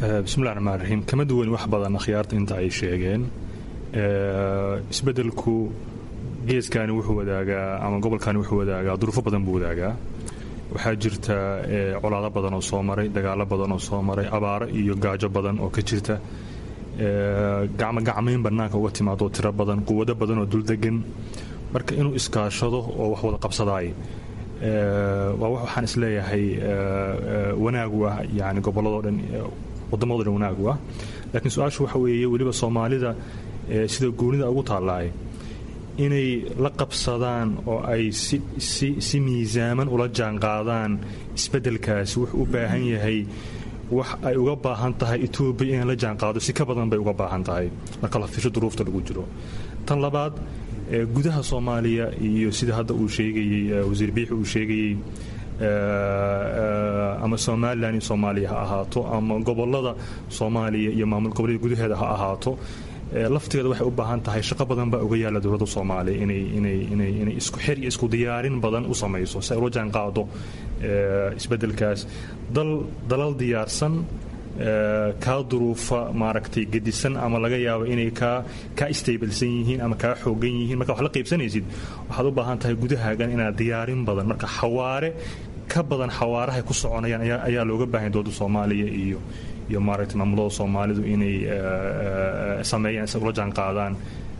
bismillahi raxmaan raxiim kama duwan wax badan akhyaarta inta ay sheegeen isbeddelku geeskani wuxuu wadaagaa ama gobolkani wuxuu wadaagaa duruufo badan buu wadaagaa waxaa jirta colaado badan oo soo maray dagaalo badan oo soo maray abaaro iyo gaajo badan oo ka jirta gacmo gacmayn bannaanka uga timaado tiro badan quwado badan oo duldegan marka inuu iskaashado oo wax wada qabsadaay waa waxaan isleeyahay wanaagu ah yani gobolladoo dhan waddamadoo dhan wanaagu ah laakiin su-aashu waxa weeye weliba soomaalida sida goonida ugu taallaay inay la qabsadaan oo ay si miisaaman ula jaanqaadaan isbeddelkaasi wuxuu u baahan yahay wax ay uga baahan tahay etoobiya inay la jaanqaado si ka badan bay uga baahan tahay marka la fisho duruufta lagu jiro tan labaad gudaha soomaaliya iyo sida hadda uu sheegayey wasiir biixi uu sheegayey ama somalilan iyo soomaaliya ha ahaato ama gobolada soomaaliya iyo maamul goboleeda gudaheeda ha ahaato laftigeeda waxay u baahan tahay shaqo badan baa uga yaalla dowladda soomaaliya inay isku xir iyo isku diyaarin badan u samayso si ay ula jaan qaado isbeddelkaas dalal diyaarsan kaa duruufa maaragtay gedisan ama laga yaabo inay kaa kaa istaybalsan yihiin ama kaa xoogan yihiin marka wax la qaybsanaysid waxaad u baahan tahay gudahaagan inaad diyaarin badan marka xawaare ka badan xawaarahay ku soconayaan ayaa looga baahan dowladda soomaaliya iyo iyo maaragtay maamulada soomaalidu inay sameeyaan si ula jaan qaadaan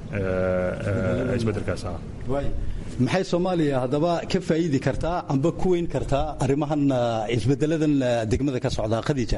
isbeddelkaas ah maxay soomaaliya haddaba ka faa'iidi kartaa amba ku weyn kartaa arrimahan isbedeladan degmada ka socda khadiija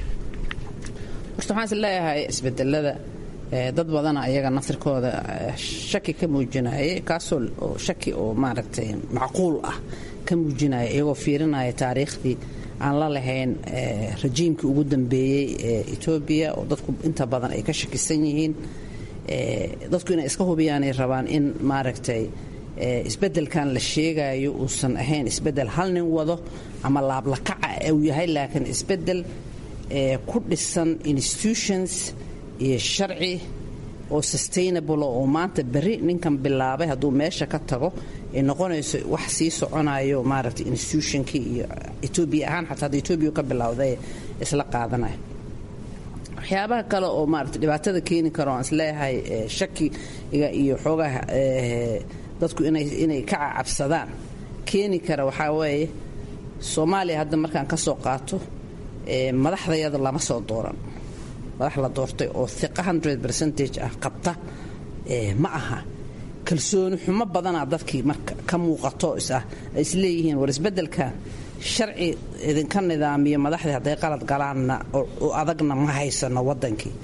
horta waxaan is leeyahay isbedelada dad badana ayaga naftirkooda shaki ka muujinayay kaasoo shaki oo maaragtay macquul ah ka muujinaya iyagoo fiirinaya taariikhdii aan la lahayn rajiimkii ugu dambeeyey ee etoobiya oo dadku inta badan ay ka shakisan yihiin dadku inay iska hubiyaanay rabaan in maaragtay isbeddelkan la sheegayo uusan ahayn isbeddel hal nin wado ama laablakaca uu yahay laakiin isbeddel ku dhisan institutions iyo sharci oo sustainable oo maanta berri ninkan bilaabay hadduu meesha ka tago ay noqonayso wax sii soconayo maaragtay institutionkii iyo etoobiya ahaan xataa hadda etoobiya ka bilowday isla qaadanaya waxyaabaha kale oo maarata dhibaatada keeni karo aan isleeyahay shakiga iyo xoogaha dadku inay ka cacabsadaan keeni kara waxaa weeye soomaaliya hadda markaan ka soo qaato madaxdayada lama soo dooran madax la doortay oo iqa hundred percentage ah qabta ma aha kalsooni xumo badanaa dadkii marka ka muuqato isah ay isleeyihiin war isbeddelkan sharci idinka nidaamiyo madaxdii hadday qalad galaanna oo adagna ma haysano waddankii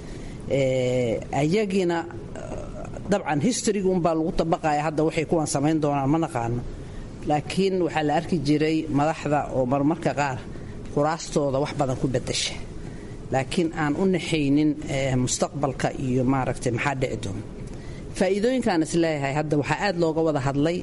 ayagiina dabcan historyga unbaa lagu tabaqaya hadda waxay kuwan samayn doonaan ma naqaano laakiin waxaa la arki jiray madaxda oo marmarka qaar kuraastooda wax badan ku bedasha laakiin aan u naxaynin mustaqbalka iyo maaragtay maxaa dhici doona faa'iidooyinkaan isleeyahay hadda waxaa aad looga wada hadlay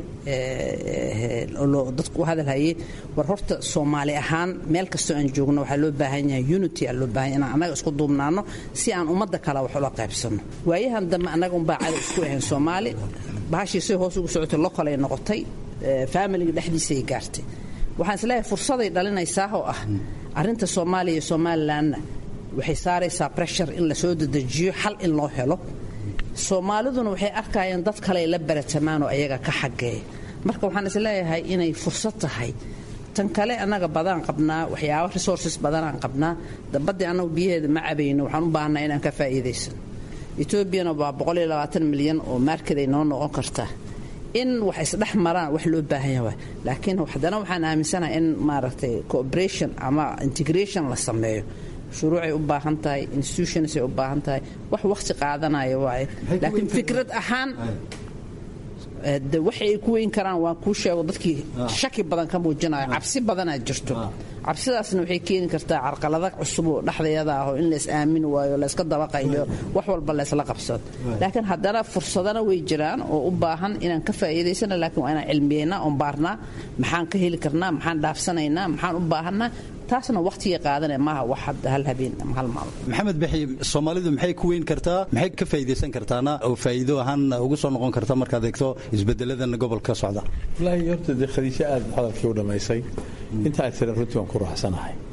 dadku u hadalhayay war horta soomaali ahaan meel kastoo aan joogno waxaa loo baahan yahay unity aa loo baahan yahay inaan annaga isku duubnaano si aan ummadda kale wax ula qaybsanno waayahan dambe annaga unbaa cadow isku ahayn soomaali bahashii say hoos ugu socotay local ay noqotay faamiliga dhexdiisay gaartay waxaan isleeyahay fursaday dhalinaysaa oo ah arrinta soomaaliya iyo somalilanna waxay saaraysaa breshur in la soo dedejiyo xal in loo helo soomaaliduna waxay arkayeen dad kale ay la baratamaan oo ayaga ka xageeya marka waxaan isleeyahay inay fursad tahay tan kale annaga badaan qabnaa waxyaaba resources badanaan qabnaa dabadii annagu biyaheeda ma cabayno waxaan u baahnaa inaan ka faa'iidaysano etoobiyana waa milyan oo maarkeday noo noqon kartaa in wax isdhex maraan wax loo baahan yahay laakiin haddana waxaan aaminsanahay in maaragtay cooperation ama integration la sameeyo shuruucay u baahan tahay institutionsay u baahan tahay wax waqti qaadanaya waaye laakiin fikrad ahaan de waxay ay ku weyn karaan waan kuu sheego dadkii shaki badan ka muujinayo cabsi badanaa jirto cabsidaasna waxay keeni kartaa carqalada cusub oo dhexdeeda ah oo in lays aamini waayo layska dabaqayo wax walba laysla qabsado laakiin haddana fursadana way jiraan oo u baahan inaan ka faa'iidaysana laakiin waa inaan cilmiyeynaa oon baarnaa maxaan ka heli karnaa maxaan dhaafsanaynaa maxaan u baahanaa taasna waqtigay qaadanaya maaha wax hadda hal habeen ama hal maalmo maxamed bixi soomaalidu maxay ku weyn kartaa maxay ka faa'iidaysan kartaana oo faa'iido ahaan ugu soo noqon karta markaad eegto isbedeladan gobolka socda wallaahi horta dee khadiijo aad hadalkii u dhammaysay inta aad tira runtii waan ku raaxsanahay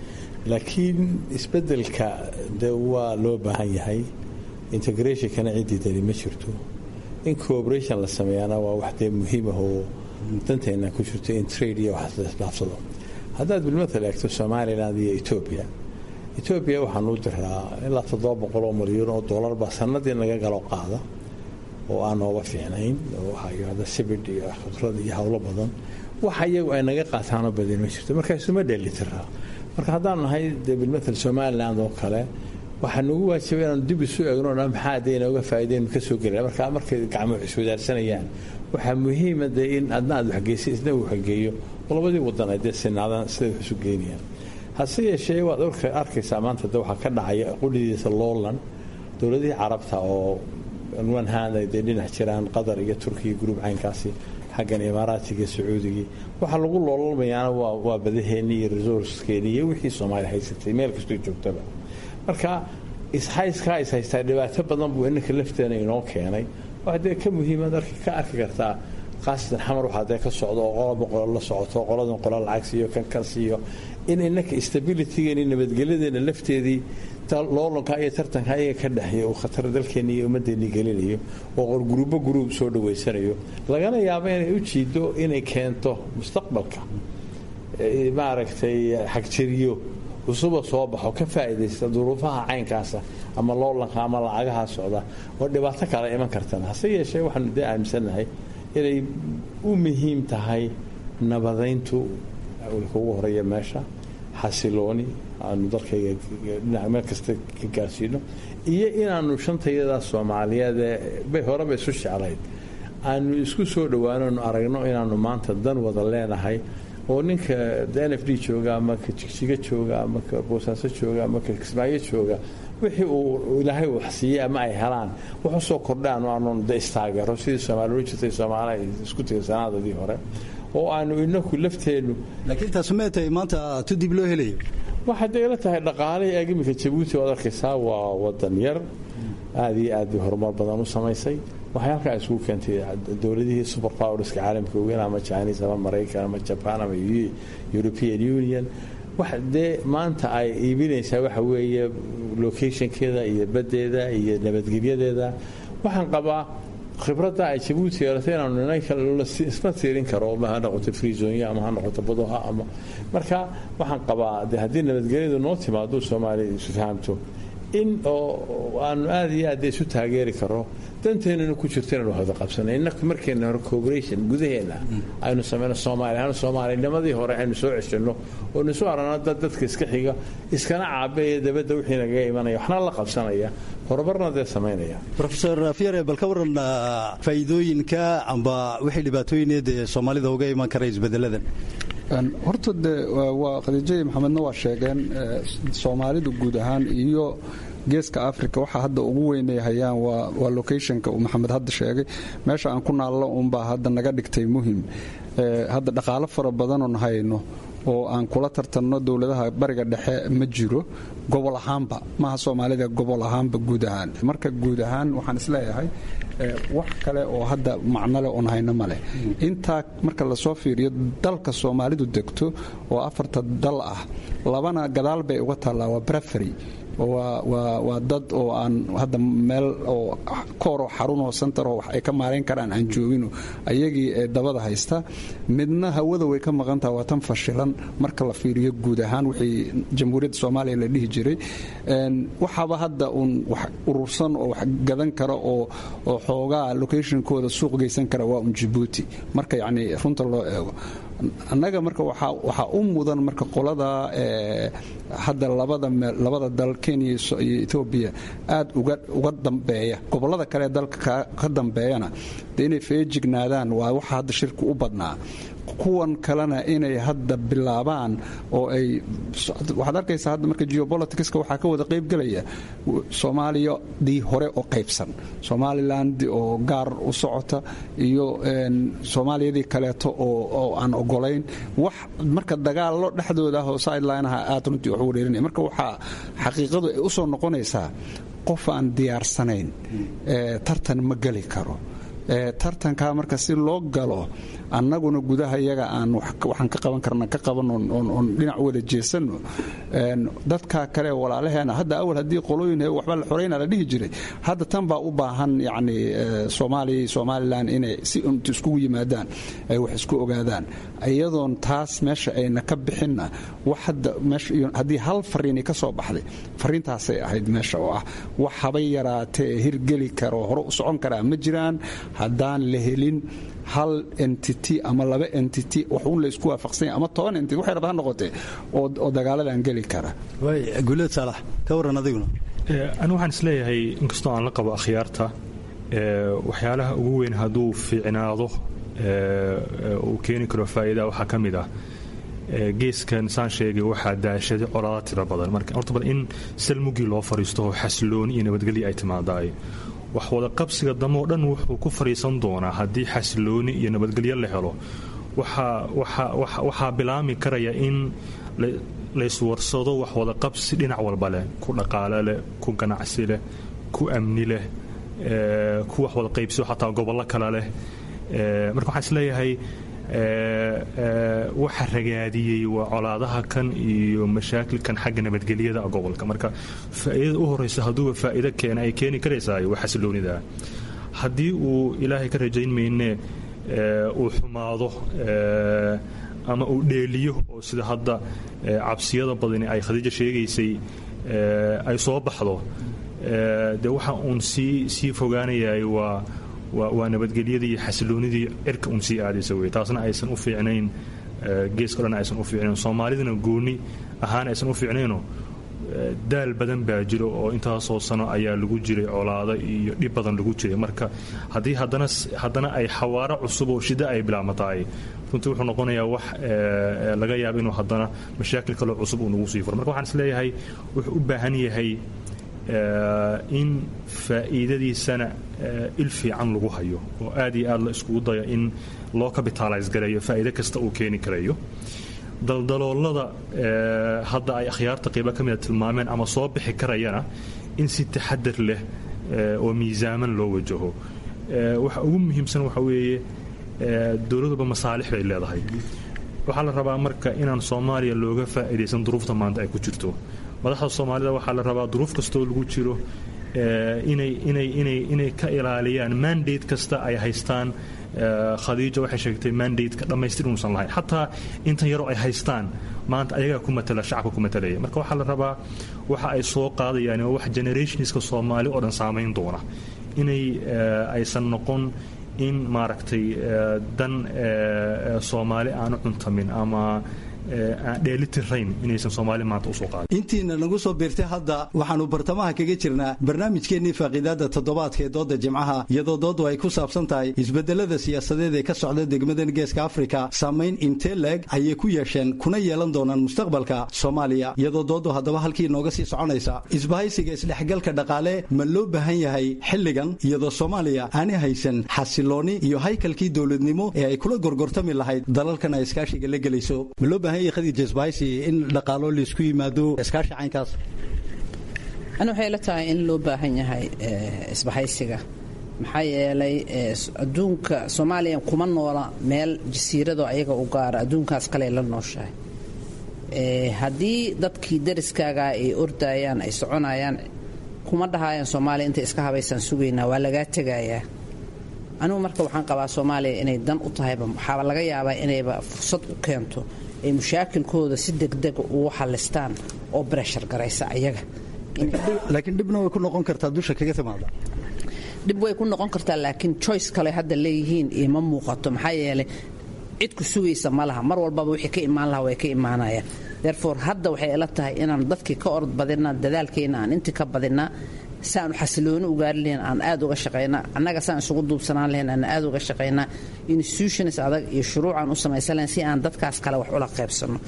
laakiin isbeddelka de waa loo baahan yahay integrationkana ciddii dani ma jirto in cooperation la sameeyaana waa wax dee muhiim ah oo danteena ku jirto in trade iyo wax laisdhaafsado haddaad bilmatal eegto somaliland iyo etoobiya etoobiya waxaan u diraa ilaa toddoba boqol oo milyan oo dollar baa sanadii naga galo qaada oo aan nooga fiicnayn oo waxaa yidhahda sibidh iyo khudrad iyo howlo badan waxa iyagu ay naga qaataanoo badan ma jirto marka isuma dheelitiraa marka haddaan nahay dee bilmatal somaliland oo kale waxaa nagu waajibay inaanu dib isu eegno dhan maxaa dee inooga faa'iideynu ka soo gelina marka markay gacmo iswadaarsanayaan waxaa muhiima dee in adna aad waxgeysay isna uu waxgeeyo oo labadii wadan ay dee sinaadaan siday wax isu geynayaan hase yeeshee waad arkaysaa maanta de waxaa ka dhacaya qudhidiisa loolan dowladihii carabta oo one hand ay dee dhinac jiraan qatar iyo turkiya gruub caynkaasi xaggan imaaraatiga sacuudigii waxaa lagu loolalmayaana waa badaheennii iyo resourceskeenii iyo wixii soomaaliya haysatay meel kastoo joogtaba marka ishayskaa is haystaa dhibaato badan buu inanka lafteena inoo keenay waxa dee ka muhiimaad ka arki kartaa khaasatan xamar waxaa dee ka socdo oo qolaba qolo la socoto qoladan qola lacag siiyo kan kan siiyo in inanka stabilitygeeni nabadgelyadeena lafteedii loolanka iyo tartanka ayaga ka dhexeeya uu khatar dalkeenni iyo ummaddeennii gelinayo oo guruubo guruub soo dhaweysanayo lagana yaabo inay u jiido inay keento mustaqbalka maaragtay xagjiriyo cusuba soo baxo ka faa'iidaysta duruufaha caynkaasa ama loolanka ama lacagaha socda oo dhibaato kale iman kartana hase yeeshee waxaanu dee aaminsannahay inay u muhiim tahay nabadayntu awlka ugu horeeya meesha xasilooni aanu dalkayga dhinac meel kasta ka gaarsiino iyo inaanu shantayada soomaaliyeedee bay horeba isu jeclayd aanu isku soo dhowaanoonu aragno inaanu maanta dan wada leenahay oo ninka n f d jooga ama ka jigjiga jooga ama ka boosaaso jooga ama ka kismaayo jooga wixii uu ilaahay wax siiyey ama ay helaan wax usoo kordhaan aanu de istaageero sidii soomaali u jirtay soomaali isku tegay sanaadadii hore oo aanu inaku lafteennu laakiin taas mee tahay maanta tu dib loo helayo waxay dee ila tahay dhaqaalihii eeg iminka jabuuti oad arkaysaa waa wadan yar aada iyo aad bay horumar badan u samaysay waxay halkaa isugu keentay dowladihii super powerska caalamka ogeyn ama chinese ama maraykan ama jaban ama european union wax dee maanta ay iibinaysaa waxa weeye locationkeeda iyo baddeeda iyo nabadgelyadeeda waxaan qabaa khibradda ay jabuuti yeelatay inaanu isma tiirin karo ma ha noqoto frizonya ama ha noqoto badoha ama marka waxaan qabaa de haddii nabadgelyadu noo timaado soomaaliya isu fahamto in oo aanu aada iyo aad isu taageeri karo danteennuna ku jirto inaynu wada qabsana innaku markeena hore cooperation gudaheena aynu sameyno soomaaliya soomaalinimadii hore aynu soo ceshanno oo nisu aragno dad dadka iska xiga iskana caabeeya dabadda wixii nagaga imanaya waxna la qabsanaya horumarna dee samaynaya rofeor fiere bal ka waran faa'iidooyinka amba wixii dhibaatooyineed ee soomaalida uga iman kara isbedeladan horta de waa khadiijadii maxamedna waa sheegeen soomaalidu guud ahaan iyo geeska africa waxa hadda ugu weynay hayaan waa locationka uu maxamed hadda sheegay meesha aan ku naallo unbaa hadda naga dhigtay muhim hadda dhaqaalo fara badanoon hayno oo aan kula tartanno dowladaha bariga dhexe ma jiro gobol ahaanba maaha soomaalida gobol ahaanba guud ahaan marka guud ahaan waxaan isleeyahay wax kale oo hadda macnole oon hayno maleh intaa marka lasoo fiiriyo dalka soomaalidu degto oo afarta dal ah labana gadaal bay uga taallaa waa breferi waa dad oo aan hadda meel oo kooroo xarunoo santaroo wax ay ka maarayn karaan aan joogino ayagii ee dabada haysta midna hawada way ka maqan taha waa tan fashilan marka la fiiriyo guud ahaan wixii jamhuuriyadda soomaaliya la dhihi jiray waxaaba hadda uun wax urursan oo wax gadan kara oo xoogaa locationkooda suuq geysan kara waa un jabuuti marka yacni runta loo eego annaga marka waxaa u mudan marka qolada hadda labada dal kenya iyo etoobiya aad uga dambeeya gobolada kale dalka ka dambeeyana de inay feejignaadaan waa waxa hadda shirku u badnaa kuwan kalena inay hadda bilaabaan oo ay waxaad arkaysaa hadda marka geopoliticska waxaa ka wada qaybgelaya soomaaliyadii hore oo qaybsan somaliland oo gaar u socota iyo soomaaliyadii kaleeto oo aan ogolayn wax marka dagaallo dhexdooda ah oo sidelineaha aad runtii wax ugu dheerinaya marka waxaa xaqiiqadu ay u soo noqonaysaa qof aan diyaarsanayn tartan ma geli karo tartankaa marka si loo galo annaguna gudaha iyaga aan waxaan ka qaban karna ka qaban oon dhinac wada jeesanno dadka kale walaalaheena hadda awal haddii qolooyin waxba la xorayna la dhihi jiray hadda tan baa u baahan yacni soomaaliya somalilan inay si unta iskugu yimaadaan ay wax isku ogaadaan iyadoon taas meesha ayna ka bixinna wax hadda haddii hal fariini ka soo baxday fariintaasay ahayd meesha oo ah wax habay yaraatee hirgeli karo hore u socon karaa ma jiraan haddaan la helin hal entity ama laba entity wax un la isku waafaqsanya ama toban entity waxay rabta ha noqotee oo dagaaladan geli kara guuleed saalax ka warran adiguna anigu waxaan isleeyahay inkastoo aan la qabo akhyaarta waxyaalaha ugu weyn hadduu fiicnaado uu keeni karo faa'iida waxaa ka mid ah geeskan saan sheegay waxaa daashaday colaada tiro badan marka horta bal in salmugii loo fariisto oo xasilooni iyo nabadgelya ay timaadaay wax wada qabsiga damo o dhan wuxuu ku fariisan doonaa haddii xasilooni iyo nabadgelyo la helo waxaa bilaami karaya in layswarsado wax wada qabsi dhinac walba leh ku dhaqaale leh ku ganacsi leh ku amni leh ku wax wada qaybsiyo xataa gobollo kale leh marka waxaan isleeyahay waxa ragaadiyey waa colaadaha kan iyo mashaakilkan xagga nabadgelyada gobolka marka faa'iidada u horeysa hadduuba faa'iido keena ay keeni karaysaa waa xasiloonida haddii uu ilaahay ka rajayn mayne uu xumaado ama uu dheeliyo oo sida hadda cabsiyada badani ay khadiija sheegaysay ay soo baxdo dee waxa uun sii sii fogaanayaay waa waa nabadgelyadii iyo xasiloonidii cirka un sii aadaysa wey taasna aysan u fiicnayn geeska dhan aysan u fiicnayn soomaalidana gooni ahaan aysan u fiicnayno daal badan baa jiro oo intaasoo sano ayaa lagu jiray colaado iyo dhib badan lagu jiray marka haddii haddana haddana ay xawaaro cusub oo shida ay bilaabmataay runtii wuxuu noqonayaa wax laga yaaba inuu haddana mashaakil kaloo cusub uu nagu sii furo marka waxaan isleeyahay wuxuu u baahan yahay in faa'iidadiisana il fiican lagu hayo oo aad iyo aad la iskugu dayo in loo capitalize gareeyo faa'iido kasta uu keeni karayo daldaloolada hadda ay akhyaarta qaybo ka mida tilmaameen ama soo bixi karayana in si taxadar leh oo miisaaman loo wajaho waxa ugu muhiimsan waxa weeye dowladuba masaalix bay leedahay waxaa la rabaa marka inaan soomaaliya looga faa'iidaysan duruufta maanta ay ku jirto madaxda soomaalida waxaa la rabaa duruuf kastoo lagu jiro inay ka ilaaliyaan mandate kasta ay haystaan khadiija waxay sheegtay mandate-ka dhammaystir inuusan lahayn xataa intan yaroo ay haystaan maanta ayagaa ku matala shacabka ku matalaya marka waxaa la rabaa waxa ay soo qaadayaan waa wax generationska soomaali oo dhan saamayn doona inay aysan noqon in maaragtay dan soomaali aanu cuntamin ama dheelitirayn inaysan soomaali maanta usoo qaadin intiina nagu soo biirtay hadda waxaannu bartamaha kaga jirnaa barnaamijkeennii faaqiidaada toddobaadka ee doodda jimcaha iyadoo dooddu ay ku saabsan tahay isbedelada siyaasadeed ee ka socda degmadan geeska afrika saamayn intee leeg ayay ku yeesheen kuna yeelan doonaan mustaqbalka soomaaliya iyadoo dooddu haddaba halkii nooga sii soconaysa isbahaysiga isdhexgalka dhaqaale ma loo baahan yahay xilligan iyadoo soomaaliya aanay haysan xasilooni iyo haykalkii dowladnimo ee ay kula gorgortami lahayd dalalkan ay iskaashiga la gelayso in dhaqaalo laisku yimaado iskaashi caynkaas ani waxay la tahay in loo baahan yahay isbahaysiga maxaa yeelay adduunka soomaaliya kuma noola meel jasiirado ayaga u gaara adduunkaas kale la nooshahay haddii dadkii dariskaaga ay ordayaan ay soconayaan kuma dhahayaan soomaaliya intay iska habaysaan sugaynaa waa lagaa tegayaa anigu marka waxaan qabaa soomaaliya inay dan u tahayba waxaaba laga yaabaa inayba fursad u keento ay mushaakilkooda si degdega ugu xalistaan oo breshar garaysa ayaga laakiin dhibna way ku noqon kartaa dusha kaga timaada dhib way ku noqon kartaa laakiin choice kale hadda leeyihiin iyo ma muuqato maxaa yeelay cid ku sugaysa ma laha mar walbaba wixii ka imaan laha way ka imaanayaan therefore hadda waxay ila tahay inaan dadkii ka orod badinaa dadaalkeenna aan intii ka badinaa si aanu xasilooni ugaari lahayn aan aad uga shaqaynaa annaga saan isugu duubsanaan lahayn aan aad uga shaqaynaa institutions adag iyo shuruucaan u samaysan lahayn si aan dadkaas kale wax ula qaybsanno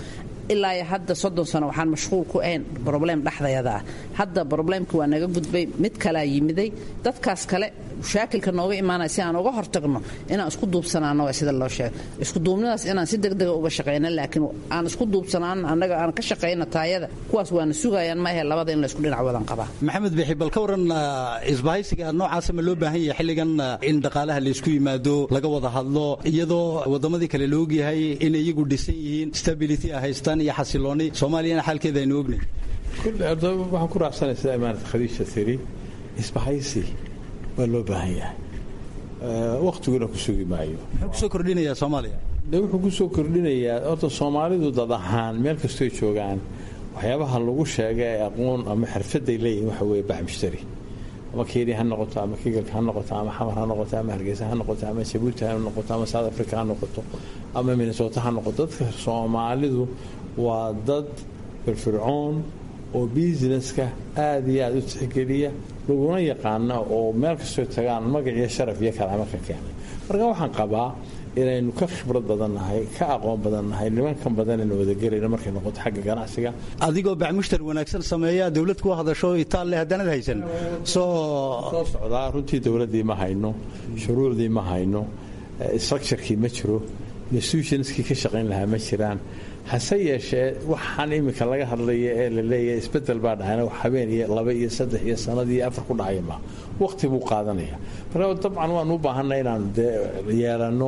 ilaa hadda soddon sano waxaan mashquul ku ahayn broblem dhexdayada ah hadda broblemka waa naga gudbay mid kalaa yimiday dadkaas kale mushaakilka nooga imaanaya si aan uga hortagno inaan isku duubsanaano waa sida loo sheegay isku duubnidaas inaan si degdega uga shaqayna laakiin aan isku duubsanaan annaga aan ka shaqayna taayada kuwaas waana sugayaan ma ahe labada in la isku dhinac wadan qabaa maxamed bixi bal ka waran isbahaysiga noocaasa ma loo baahan yahay xilligan in dhaqaalaha laysku yimaado laga wada hadlo iyadoo wadamadii kale la ogyahay in iyagu dhisan yihiin stability a haystaan iyo xasilooni soomaaliyana xaalkeeda aynu ognay waxaan ku raacsanay sida imaanata khadiija tiri isbahaysi waa loo baahan yahay waktiguna ku sugi maayo muxuu kusoo kordhinayaa soomaaliya de wuxuu kusoo kordhinayaa horta soomaalidu dad ahaan meel kastoy joogaan waxyaabaha lagu sheega ee aqoon ama xirfaday leeyihin waxa weeye bax mushtari ama kenya ha noqoto ama kigalka ha noqoto ama xamar ha noqoto ama hargeysa ha noqoto ama jabuuti ha noqoto ama south africa ha noqoto ama minnesota ha noqoto dadka soomaalidu waa dad firfircoon oo businesska aada iyo aada u tixgeliya laguna yaqaana oo meel kastoo tagaan magac iyo sharaf iyo kalaama ka keenay marka waxaan qabaa inaynu ka khibrad badannahay ka aqoon badannahay nimankan badanaynu wadagelayno markay noqoto xagga ganacsiga adigoo bacmushtar wanaagsan sameeya dowlad ku hadasho itaalle haddaanad haysan soo soo socdaa runtii dowladdii ma hayno shuruucdii ma hayno structurekii ma jiro institutionskii ka shaqayn lahaa ma jiraan hase yeeshee waxaan iminka laga hadlaya ee la leeyahay isbedel baa dhacayna habeen iyo laba iyo saddex iyo sanad iyo afar ku dhacaya ma waqti buu qaadanaya marka dabcan waanu u baahanay inaanu dee yeelanno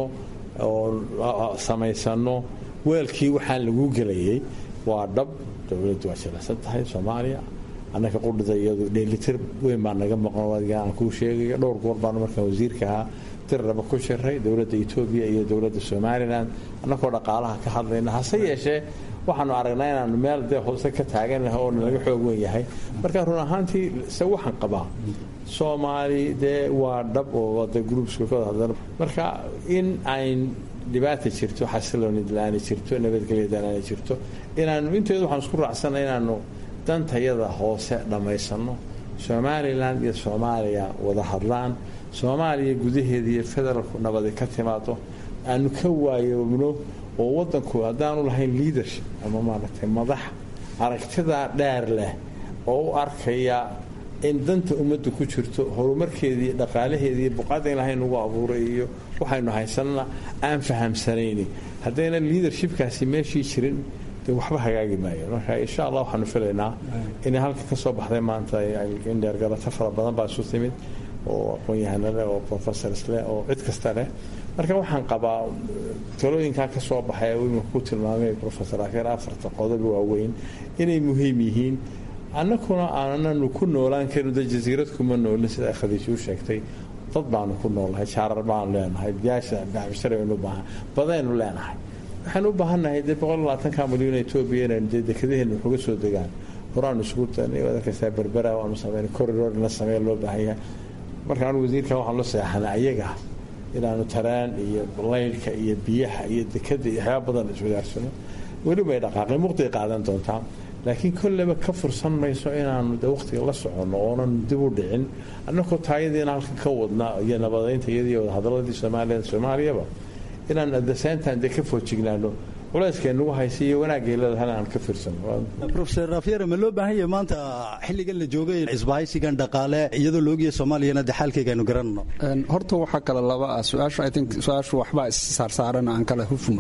oo samaysano weelkii waxaan lagu gelayay waa dhab dowladdu waa jilicsan tahay soomaaliya annaka qudhida iyadu dheelitir weyn baa naga maqan adiga aan kuu sheegayo dhowr goor baanu markaan wasiirka ahaa dirraba ku jiray dowladda etoobiya iyo dowladda somalilan annagoo dhaqaalaha ka hadlayna hase yeeshee waxaanu aragnaa inaanu meel dee hoose ka taaganah oo nalaga xoog wen yahay marka run ahaantii se waxaan qabaa soomaali dee waa dhab oo wada groupska ka wada hadlan marka in ayn dhibaata jirto xasilooni la-aani jirto nabadgelya la-aani jirto inaanu inteedu waxaan isku raacsana inaanu dantayada hoose dhammaysano somalilan iyo soomaaliya wada hadlaan soomaaliya gudaheeda iyo federaalku nabadi ka timaado aanu ka waayoobno oo wadanku haddaanu lahayn leadership ama maaragtay madax aragtidaa dheer leh oo u arkaya in danta ummadda ku jirto horumarkeedii dhaqaalaheedii buqaada in lahayn ugu abuuray iyo waxaynu haysanana aan fahamsanayni haddayna leadershipkaasi meeshii jirin de waxba hagaagi maayo marka insha allah waxaanu filaynaa inay halka ka soo baxday maanta indheergalato fara badan baa isu timid oo aqoon-yahano leh oo professors leh oo cid kasta leh marka waxaan qabaa talooyinkaa ka soo baxay imika ku tilmaamay professor akeer afarta qodob waaweyn inay muhiim yihiin annakuna aananu ku noolaan karin de jasiirad kuma noolin sida khadiij u sheegtay dad baanu ku noolnahay jaarar baanu leenahay biyaasha bacbisharaynu baahan badaynu leenahay waxaan u baahannahay dee boqol labaatanka milyan etoobiya inaynu dee dekadaheena waxuga soo degaan horaanu isugu tanay waad arkaysaa berbera waanu sameyn corridor in la sameeya loo baahan yahay marka anu wasiirkan waxaan la seexanay ayaga inaanu taraan iyo laylka iyo biyaha iyo dekada iyo waxyaaba badan iswadaarsano weliba ay dhaqaaqeen muqday qaadan doontaa laakiin kolleyba ka fursan mayso inaanu de waqtiga la soconno oonan dib u dhicin annakoo taayadiina halkan ka wadna iyo nabadaynta iyadii wadahadaladii soomaaliya soomaaliyaba inaan adaseentan dee ka foojignaano culayska nagu haysa iyo wanaagay leedahay aan ka fiirsano profesor rafyere ma loo baahan yahay maanta xilligan la joogay isbahaysigan dhaqaale iyadoo loogiya soomaaliyana de xaalkayga aynu garanno horta waxaa kale laba ah su-aashu i think su-aashu waxbaa issaarsaaran aan kala hufno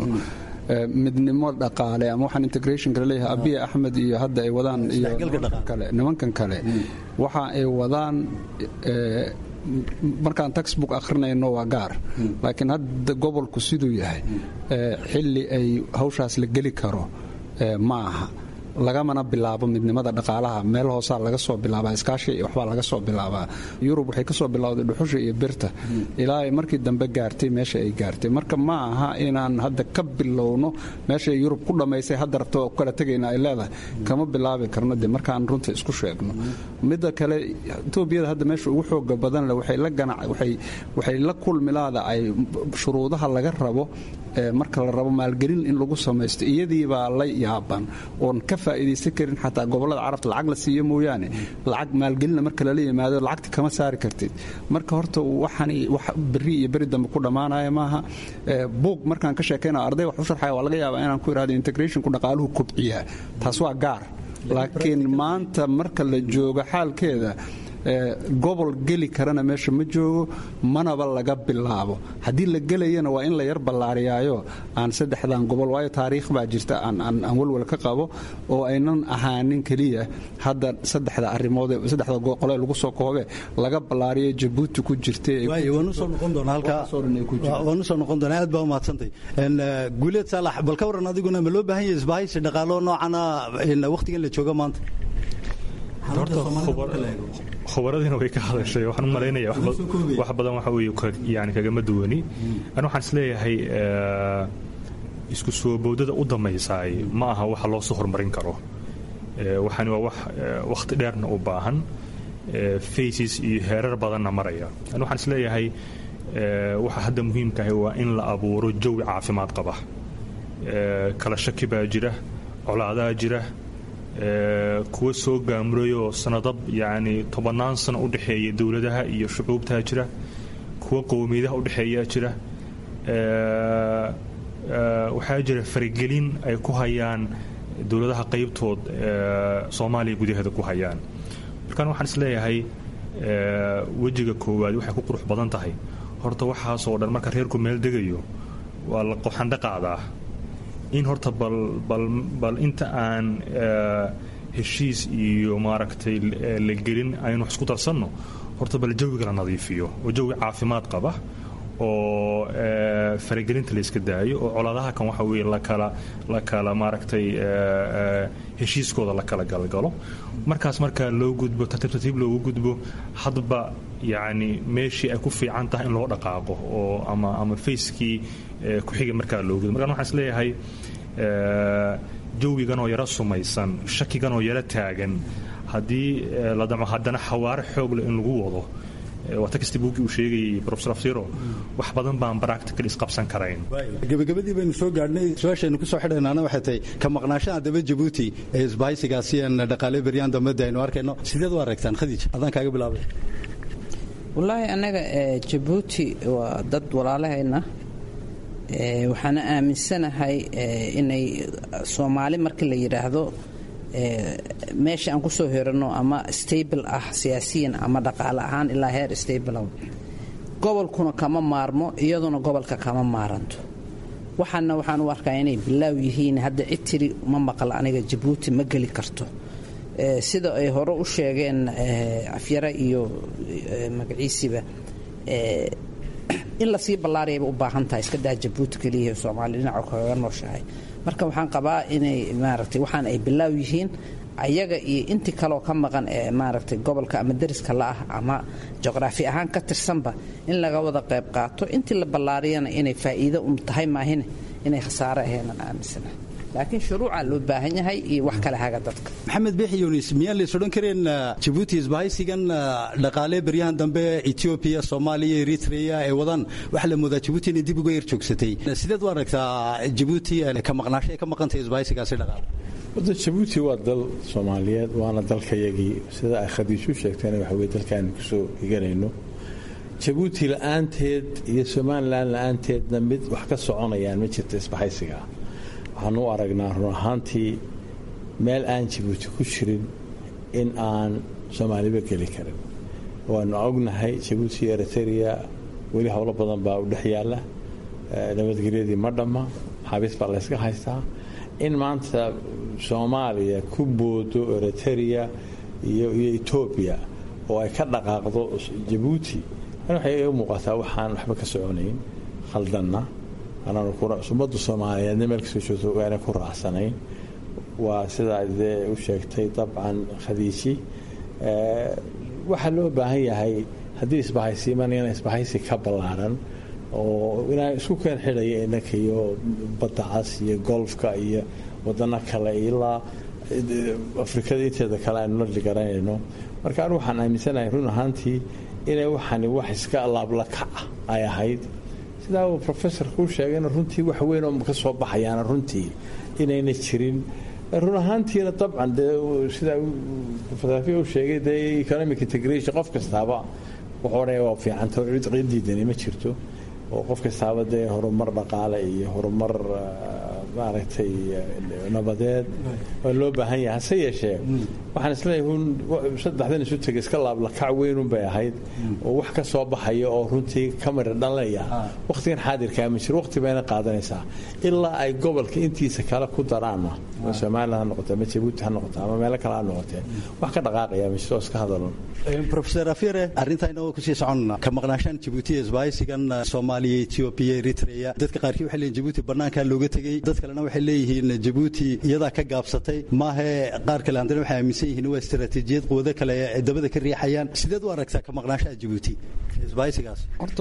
midnimo dhaqaale ama waxaan integrationka laleeyahay abiya axmed iyo hadda ay wadaan iyo kale nimankan kale waxa ay wadaan markaan textbook akhrinayno waa gaar laakiin hadda gobolku siduu yahay xilli ay hawshaas la geli karo ma aha lagamana bilaabo midnimada dhaqaalaha meel hoosaa laga soo bilaabaa iskaashi iyo waxbaa laga soo bilaabaa yurub waxay ka soo bilowday dhuxusha iyo birta ilaa ay markii dambe gaartay meesha ay gaartay marka ma aha inaan hadda ka bilowno meeshay yurub ku dhammaysay hadda rabto ku kala tegayna ay leedahay kama bilaabi karno de markaan runta isku sheegno midda kale etoobiyada hadda meesha ugu xooga badan leh waxay la ganac waxay waxay la kulmilaada ay shuruudaha laga rabo marka la rabo maalgelin in lagu samaysto iyadiibaa la yaaban oon ka faa'iidaysan karin xataa gobollada carabta lacag la siiyo mooyaane lacag maalgelina marka lala yimaado lacagta kama saari kartid marka horta waxani wax berri iyo beri dambe ku dhammaanaya maaha buug markaan ka sheekayna arday wax u sharxaya waa laga yaabaa inaan ku idhahdo integrationku dhaqaaluhu kobciyaa taas waa gaar laakiin maanta marka la joogo xaalkeeda gobol geli karana meesha ma joogo manaba laga bilaabo haddii la gelayana waa in la yar ballaariyaayo aan saddexdan gobol waayo taariikh baa jirta aan walwal ka qabo oo aynan ahaanin keliya hadda saddexda arrimood saddexda qole lagu soo koobe laga ballaariyo jabuuti ku jirtawaanu soo noqon doonaa aad baa umahadsantay guuleed saalax bal ka waran adiguna ma loo baahan yahay isbahaysi dhaqaalo noocana wakhtigan la jooga maanta khubaradiina way ka hadashay waxaan u malaynaya wax badan waxa weeye yani kagama duwani ani waxaan isleeyahay isku soo boodada u dambaysaay ma aha waxa loo soo horumarin karo waxani waa wax wakhti dheerna u baahan faces iyo heerar badanna maraya ani waxaan isleeyahay waxa hadda muhiimkahay waa in la abuuro jawi caafimaad qaba kala shaki baa jira colaadaa jira kuwa soo gaamurayoo sanado yani tobannaan sano u dhexeeya dowladaha iyo shucuubtaa jira kuwa qowmiyadaha udhexeeyaa jira waxaa jira faragelin ay ku hayaan dowladaha qaybtood soomaaliya gudaheeda ku hayaan markaan waxaan isleeyahay wejiga koowaad waxay ku qurux badan tahay horta waxaasoo dhan marka reerku meel degayo waa la qoxandha qaadaa in horta bal inta aan heshiis iyo maaragtay la gelin aynu wax isku darsanno horta bal jawiga la nadiifiyo oo jawi caafimaad qaba oo faragelinta la iska daayo oo colaadaha kan waxa weye lakala la kala maaragtay heshiiskooda la kala galgalo markaas markaa loo gudbo tartiib tartiib loogu gudbo hadba yacni meeshii ay ku fiican tahay in loo dhaqaaqo oo ama ama facekii ku-xiga markaa loo gudbo markaan waxaan isleeyahay jawiganoo yaro sumaysan shakiganoo yaro taagan haddii la damco haddana xawaare xoogle in lagu wado waa takasti buuggii uu sheegayay profesor afsiro wax badan baan practical isqabsan karayn gabagabadii baynu soo gaadhnay su-aashaynu kusoo xidhaynaana waxay tahay ka maqnaashaha daba jabuuti ee isbahaysigaasi aan dhaqaale beryaan dambada aynu arkayno sideed u aragtaan khadiij adaan kaaga bilaabay wallaahi annaga jabuuti waa dad walaalahayna waxaana aaminsanahay inay soomaali marka la yidhaahdo meesha aan kusoo hiranno ama stable ah siyaasiyan ama dhaqaale ahaan ilaa heer stable gobolkuna kama maarmo iyaduna gobolka kama maaranto waxaana waxaan u arkaa inay bilaaw yihiin hadda cid tiri ma maqal aniga jabuuti ma geli karto sida ay hore u sheegeen afyara iyo magaciisiba in lasii ballaarayaba u baahan tahay iska daa jabuuti keliya soomaaliya dhinaca kaga nooshahay marka waxaan qabaa inay maaragtay waxaan ay bilaaw yihiin ayaga iyo intii kaleoo ka maqan ee maaragtay gobolka ama deriska la-ah ama juqraafi ahaan ka tirsanba in laga wada qayb qaato intii la ballaariyana inay faa'iido un tahay maahine inay khasaare aheenan aaminsana laakiin shuruucaa loo baahan yahay iyo wax kale haga dadka maxamed beexi yunis miyaan lays odhan kareen jabuuti isbahaysigan dhaqaale beryahan dambe etoobiya soomaaliya eritrea ee wadaan waxaa la moodaa jabuuti inay dib uga yar joogsatay sideed u aragtaa jabuuti ka maqnaasho ay ka maqantahay isbahaysigaasi dhaqaale wadda jabuuti waa dal soomaaliyeed waana dalkayagii sida ay khadiishu sheegtayna waxa weye dalkaanu kusoo higanayno jabuuti la-aanteed iyo somalilan la-aanteedna mid wax ka soconayaan ma jirta isbahaysiga waxaan u aragnaa run ahaantii meel aan jabuuti ku jirin in aan soomaaliba geli karin waanu ognahay jabuuti iyo eritrea weli howlo badan baa u dhex yaalla nabadgelyadii ma dhamma xabiis baa layska haystaa in maanta soomaaliya ku boodo eritrea iyo etoobiya oo ay ka dhaqaaqdo jabuuti waxay u muuqataa waxaan waxba ka soconayn khaldanna ummadda soomaaliyeedna meel kasoo joogto aanay ku raacsanayn waa sidaa dee u sheegtay dabcan khadiiji waxaa loo baahan yahay haddii isbahaysiimanayana isbahaysi ka ballaaran oo inaa isku keen xidhaya innanka iyo badda cas iyo golfka iyo wadano kale ilaa afrikada inteeda kale aynu la dhigaranayno marka anigu waxaan aaminsanahay run ahaantii inay waxani wax iska laablakac ay ahayd sidaa uu professorka u sheegayna runtii wax weyn oo ka soo baxayaana runtii inayna jirin run ahaantiina dabcan dee sidaa professor u sheegay dee economic integration qof kastaaba wuxuu odhanaya waa fiicanta oo cid diidani ma jirto oo qof kastaaba dee horumar dhaqaale iyo horumar maaragtay nabadeed waa loo baahan yahay hase yeeshee waxaan isleeyahay un saddexdan isu tegay iska laablakac weynun bay ahayd oo wax ka soo baxaya oo runtii ka mira dhalaya wakhtigan xaadirkaa ma jiro waqti bayna qaadanaysaa ilaa ay gobolka intiisa kale ku daraanna ama somaliland ha noqote ama jabuuti ha noqote ama meelo kale ha noqotee wax ka dhaqaaqaya ma jiro iska hadalun rofeor afire arrintaa inagoo kusii soconna ka maqnaashaan jabuuti isbaaysigan soomaaliya etoobiya eritrea dadka qaarkii waxay leeyihin jabuuti bannaankaa looga tegey dad kalena waxay leeyihiin jabuuti iyadaa ka gaabsatay maahee qaar kale haddana waxay aaminsan yihiin waa istaraatiijiyad quwado kale ay dabada ka riixayaan sideed u aragtaa ka maqnaashaha jabuuti isbaaysigaas horta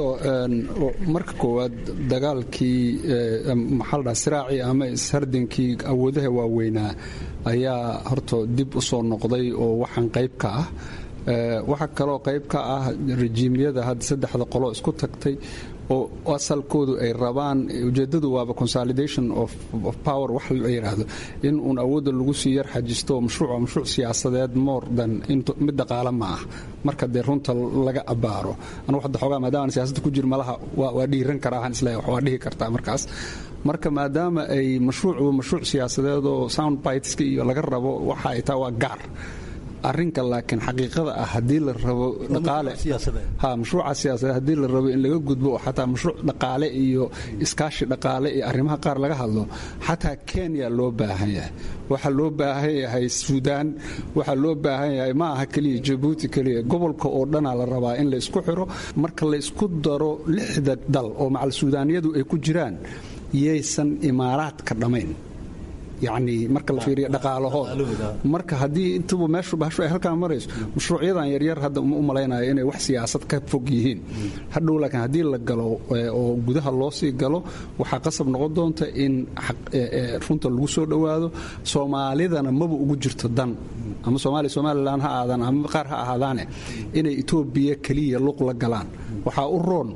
marka koowaad dagaalkii maxaa la dhaha siraacii ama ishardinkii awoodaha waaweynaa ayaa horta dib u soo noqday oo waxaan qayb ka ah waxaa kaloo qayb ka ah rejiimyada hadda saddexda qolo isku tagtay oo asalkoodu ay rabaan ujeedadu waaba consolidation of power wax la yidhaahdo in uun awoodda lagu sii yar xajisto mashruuc mashruuc siyaasadeed more than mid dhaqaale ma ah marka dee runta laga abaaro anugu hadda xoogaa maadaama siyaasadda ku jir malaha waa dhiiran karaa waxaan isleeyahay waa dhihi kartaa markaas marka maadaama ay mashruuc mashruuc siyaasadeed oo sound biteska iyo laga rabo waxa ay taa waa gaar arrinka laakiin xaqiiqada ah haddii la rabo dhaqaale ha mashruuca siyaasadeed haddii la rabo in laga gudbo oo xataa mashruuc dhaqaale iyo iskaashi dhaqaale iyo arrimaha qaar laga hadlo xataa kenya loo baahan yahay waxaa loo baahan yahay suudaan waxaa loo baahan yahay ma aha keliya jabuuti keliya gobolka oo dhanaa la rabaa in la isku xiro marka la isku daro lixda dal oo macal suudaaniyadu ay ku jiraan yaysan imaaraadka dhammayn yacni marka la fiiriyo dhaqaalahooda marka haddii intuba meeshu bahashu ay halkaan marayso mashruucyadan yaryar hadda uma u malaynayo inay wax siyaasad ka fog yihiin hadhow laakiin haddii la galo oo gudaha loo sii galo waxaa qasab noqon doonta in runta lagu soo dhowaado soomaalidana maba ugu jirto dan ama soomaaliya somalilan ha aadaan ama qaar ha ahaadaane inay etoobiya keliya luq la galaan waxaa u roon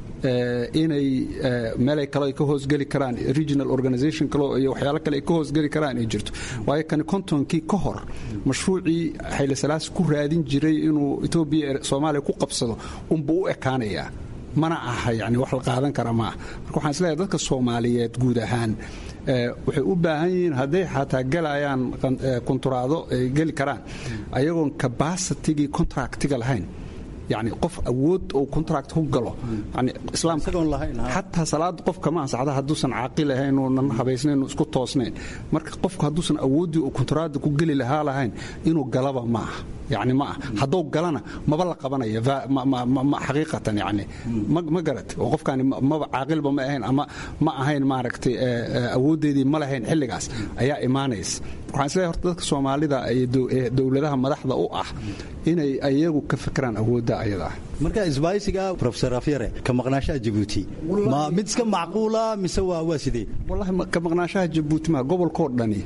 inay meelay kale ka hoosgeli karaan regional organization kale iyo waxyaalo kale ay ka hoosgeli karaan ay jirto waayo kani kontonkii ka hor mashruucii xayli salaasi ku raadin jiray inuu etoobiya soomaaliya ku qabsado unbuu u ekaanayaa mana aha yani wax la qaadan kara maaha marka waxaan isleeyahay dadka soomaaliyeed guud ahaan waxay u baahan yihiin hadday xataa gelayaan konturaado ay geli karaan ayagoon cabacitigii contractiga lahayn yani qof awood uu contract ku galo yani islaamka xataa salaada qofka ma ansaxda hadduusan caaqil ahayn uunan habaysnayn isku toosnayn marka qofku hadduusan awooddii uu kontraada ku geli lahaa lahayn inuu galaba ma aha yani ma ah hadduu galana maba la qabanaya xaqiiqatan yani ma garat oo qofkaani maba caaqilba ma ahayn ama ma ahayn maaragtay awooddeedii ma lahayn xilligaas ayaa imaanaysa waxaan isleeyahay horta dadka soomaalida ee dowladaha madaxda u ah inay ayagu ka fikiraan awoodda ayada ah marka isbaaysiga rofesor afyare ka maqnaashaha jabuuti ma mid iska macquula mise waa waa sidee wallahi ka maqnaashaha jabuuti ma gobolkoo dhani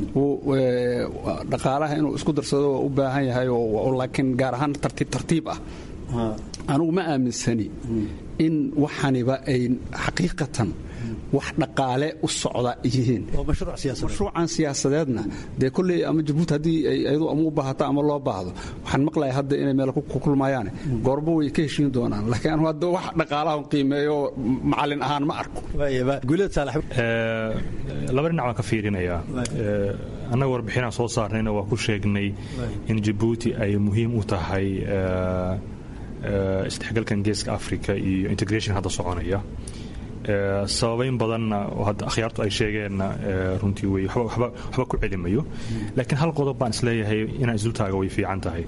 dhaqaalaha inuu isku darsado waa u baahan yahay oo laakiin gaar ahaan tartiib tartiib ah anugu ma aaminsani in waxaniba ay xaqiiqatan wax dhaqaale u socda yihiin mashruucan siyaasadeedna dee kolley ama jabuuti haddii ayadu ama u baahata ama loo baahdo waxaan maqlaya hadda inay meel ku kulmayaan goorba way ka heshiin doonaan laakiin anu hadda wax dhaqaalahan qiimeeyo macalin ahaan ma arko laba dhinac baan ka fiirinayaa annaga warbixinaan soo saarnayna waa ku sheegnay in jabuuti ay muhiim u tahay isdhexgalkan geeska africa iyo integration hadda soconaya sababayn badanna hadda akhyaartu ay sheegeenna runtii wey waxba ku celimayo laakiin hal qodob baan isleeyahay inaan isdultaaga way fiican tahay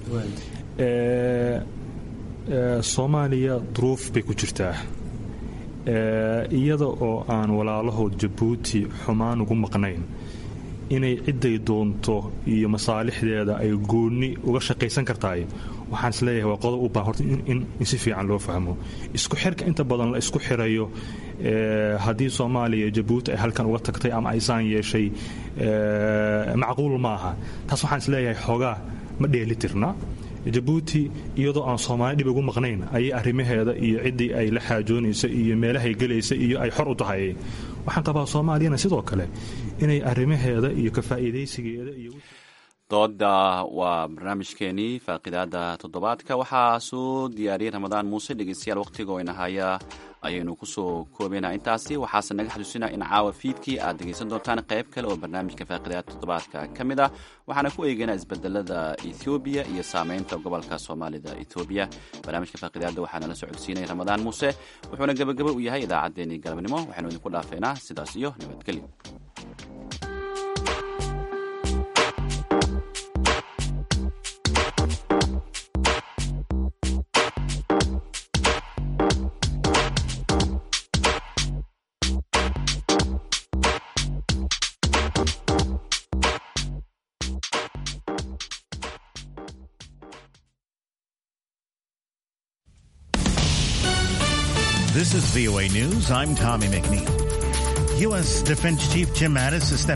soomaaliya duruuf bay ku jirtaa iyada oo aan walaalahood jabuuti xumaan ugu maqnayn inay cidday doonto iyo masaalixdeeda ay goonni uga shaqaysan kartaay waxaan isleeyahay waa qodob u baahan horta in si fiican loo fahmo isku xirka inta badan la isku xirayo haddii soomaaliya jabuuti ay halkan uga tagtay ama aysaan yeeshay macquul maaha taas waxaan isleeyahay xoogaa ma dheelitirna jabuuti iyadoo aan soomaali dhib ugu maqnayn ayay arrimaheeda iyo ciddii ay la xaajoonaysa iyo meelahay gelaysa iyo ay xor u tahay waxaan qabaa soomaaliyana sidoo kale inay arrimaheeda iyo ka faa'iidaysigeeda iyo dooda waa barnaamijkeenii faaqidaada toddobaadka waxaa soo diyaariyey ramadaan muuse dhegeystayaal wakhtiga ina haya ayaynu kusoo koobaynaa intaasi waxaase naga xasuusinaa in caawa fiidkii aad dhegeysan doontaan qayb kale oo barnaamijka faaqidaada toddobaadka ka mid ah waxaana ku eegeynaa isbedelada ethoobiya iyo saameynta gobolka soomaalida ethoobiya barnaamijka faaqidaada waxaana la socodsiinaya ramadaan muuse wuxuuna gebagabo u yahay idaacaddeenii galabnimo waxaynu idinku dhaafeynaa sidaas iyo nabadgelyo This is VOA News. I'm Tommy McNeil. U.S. Defense Chief Jim Mattis is stepping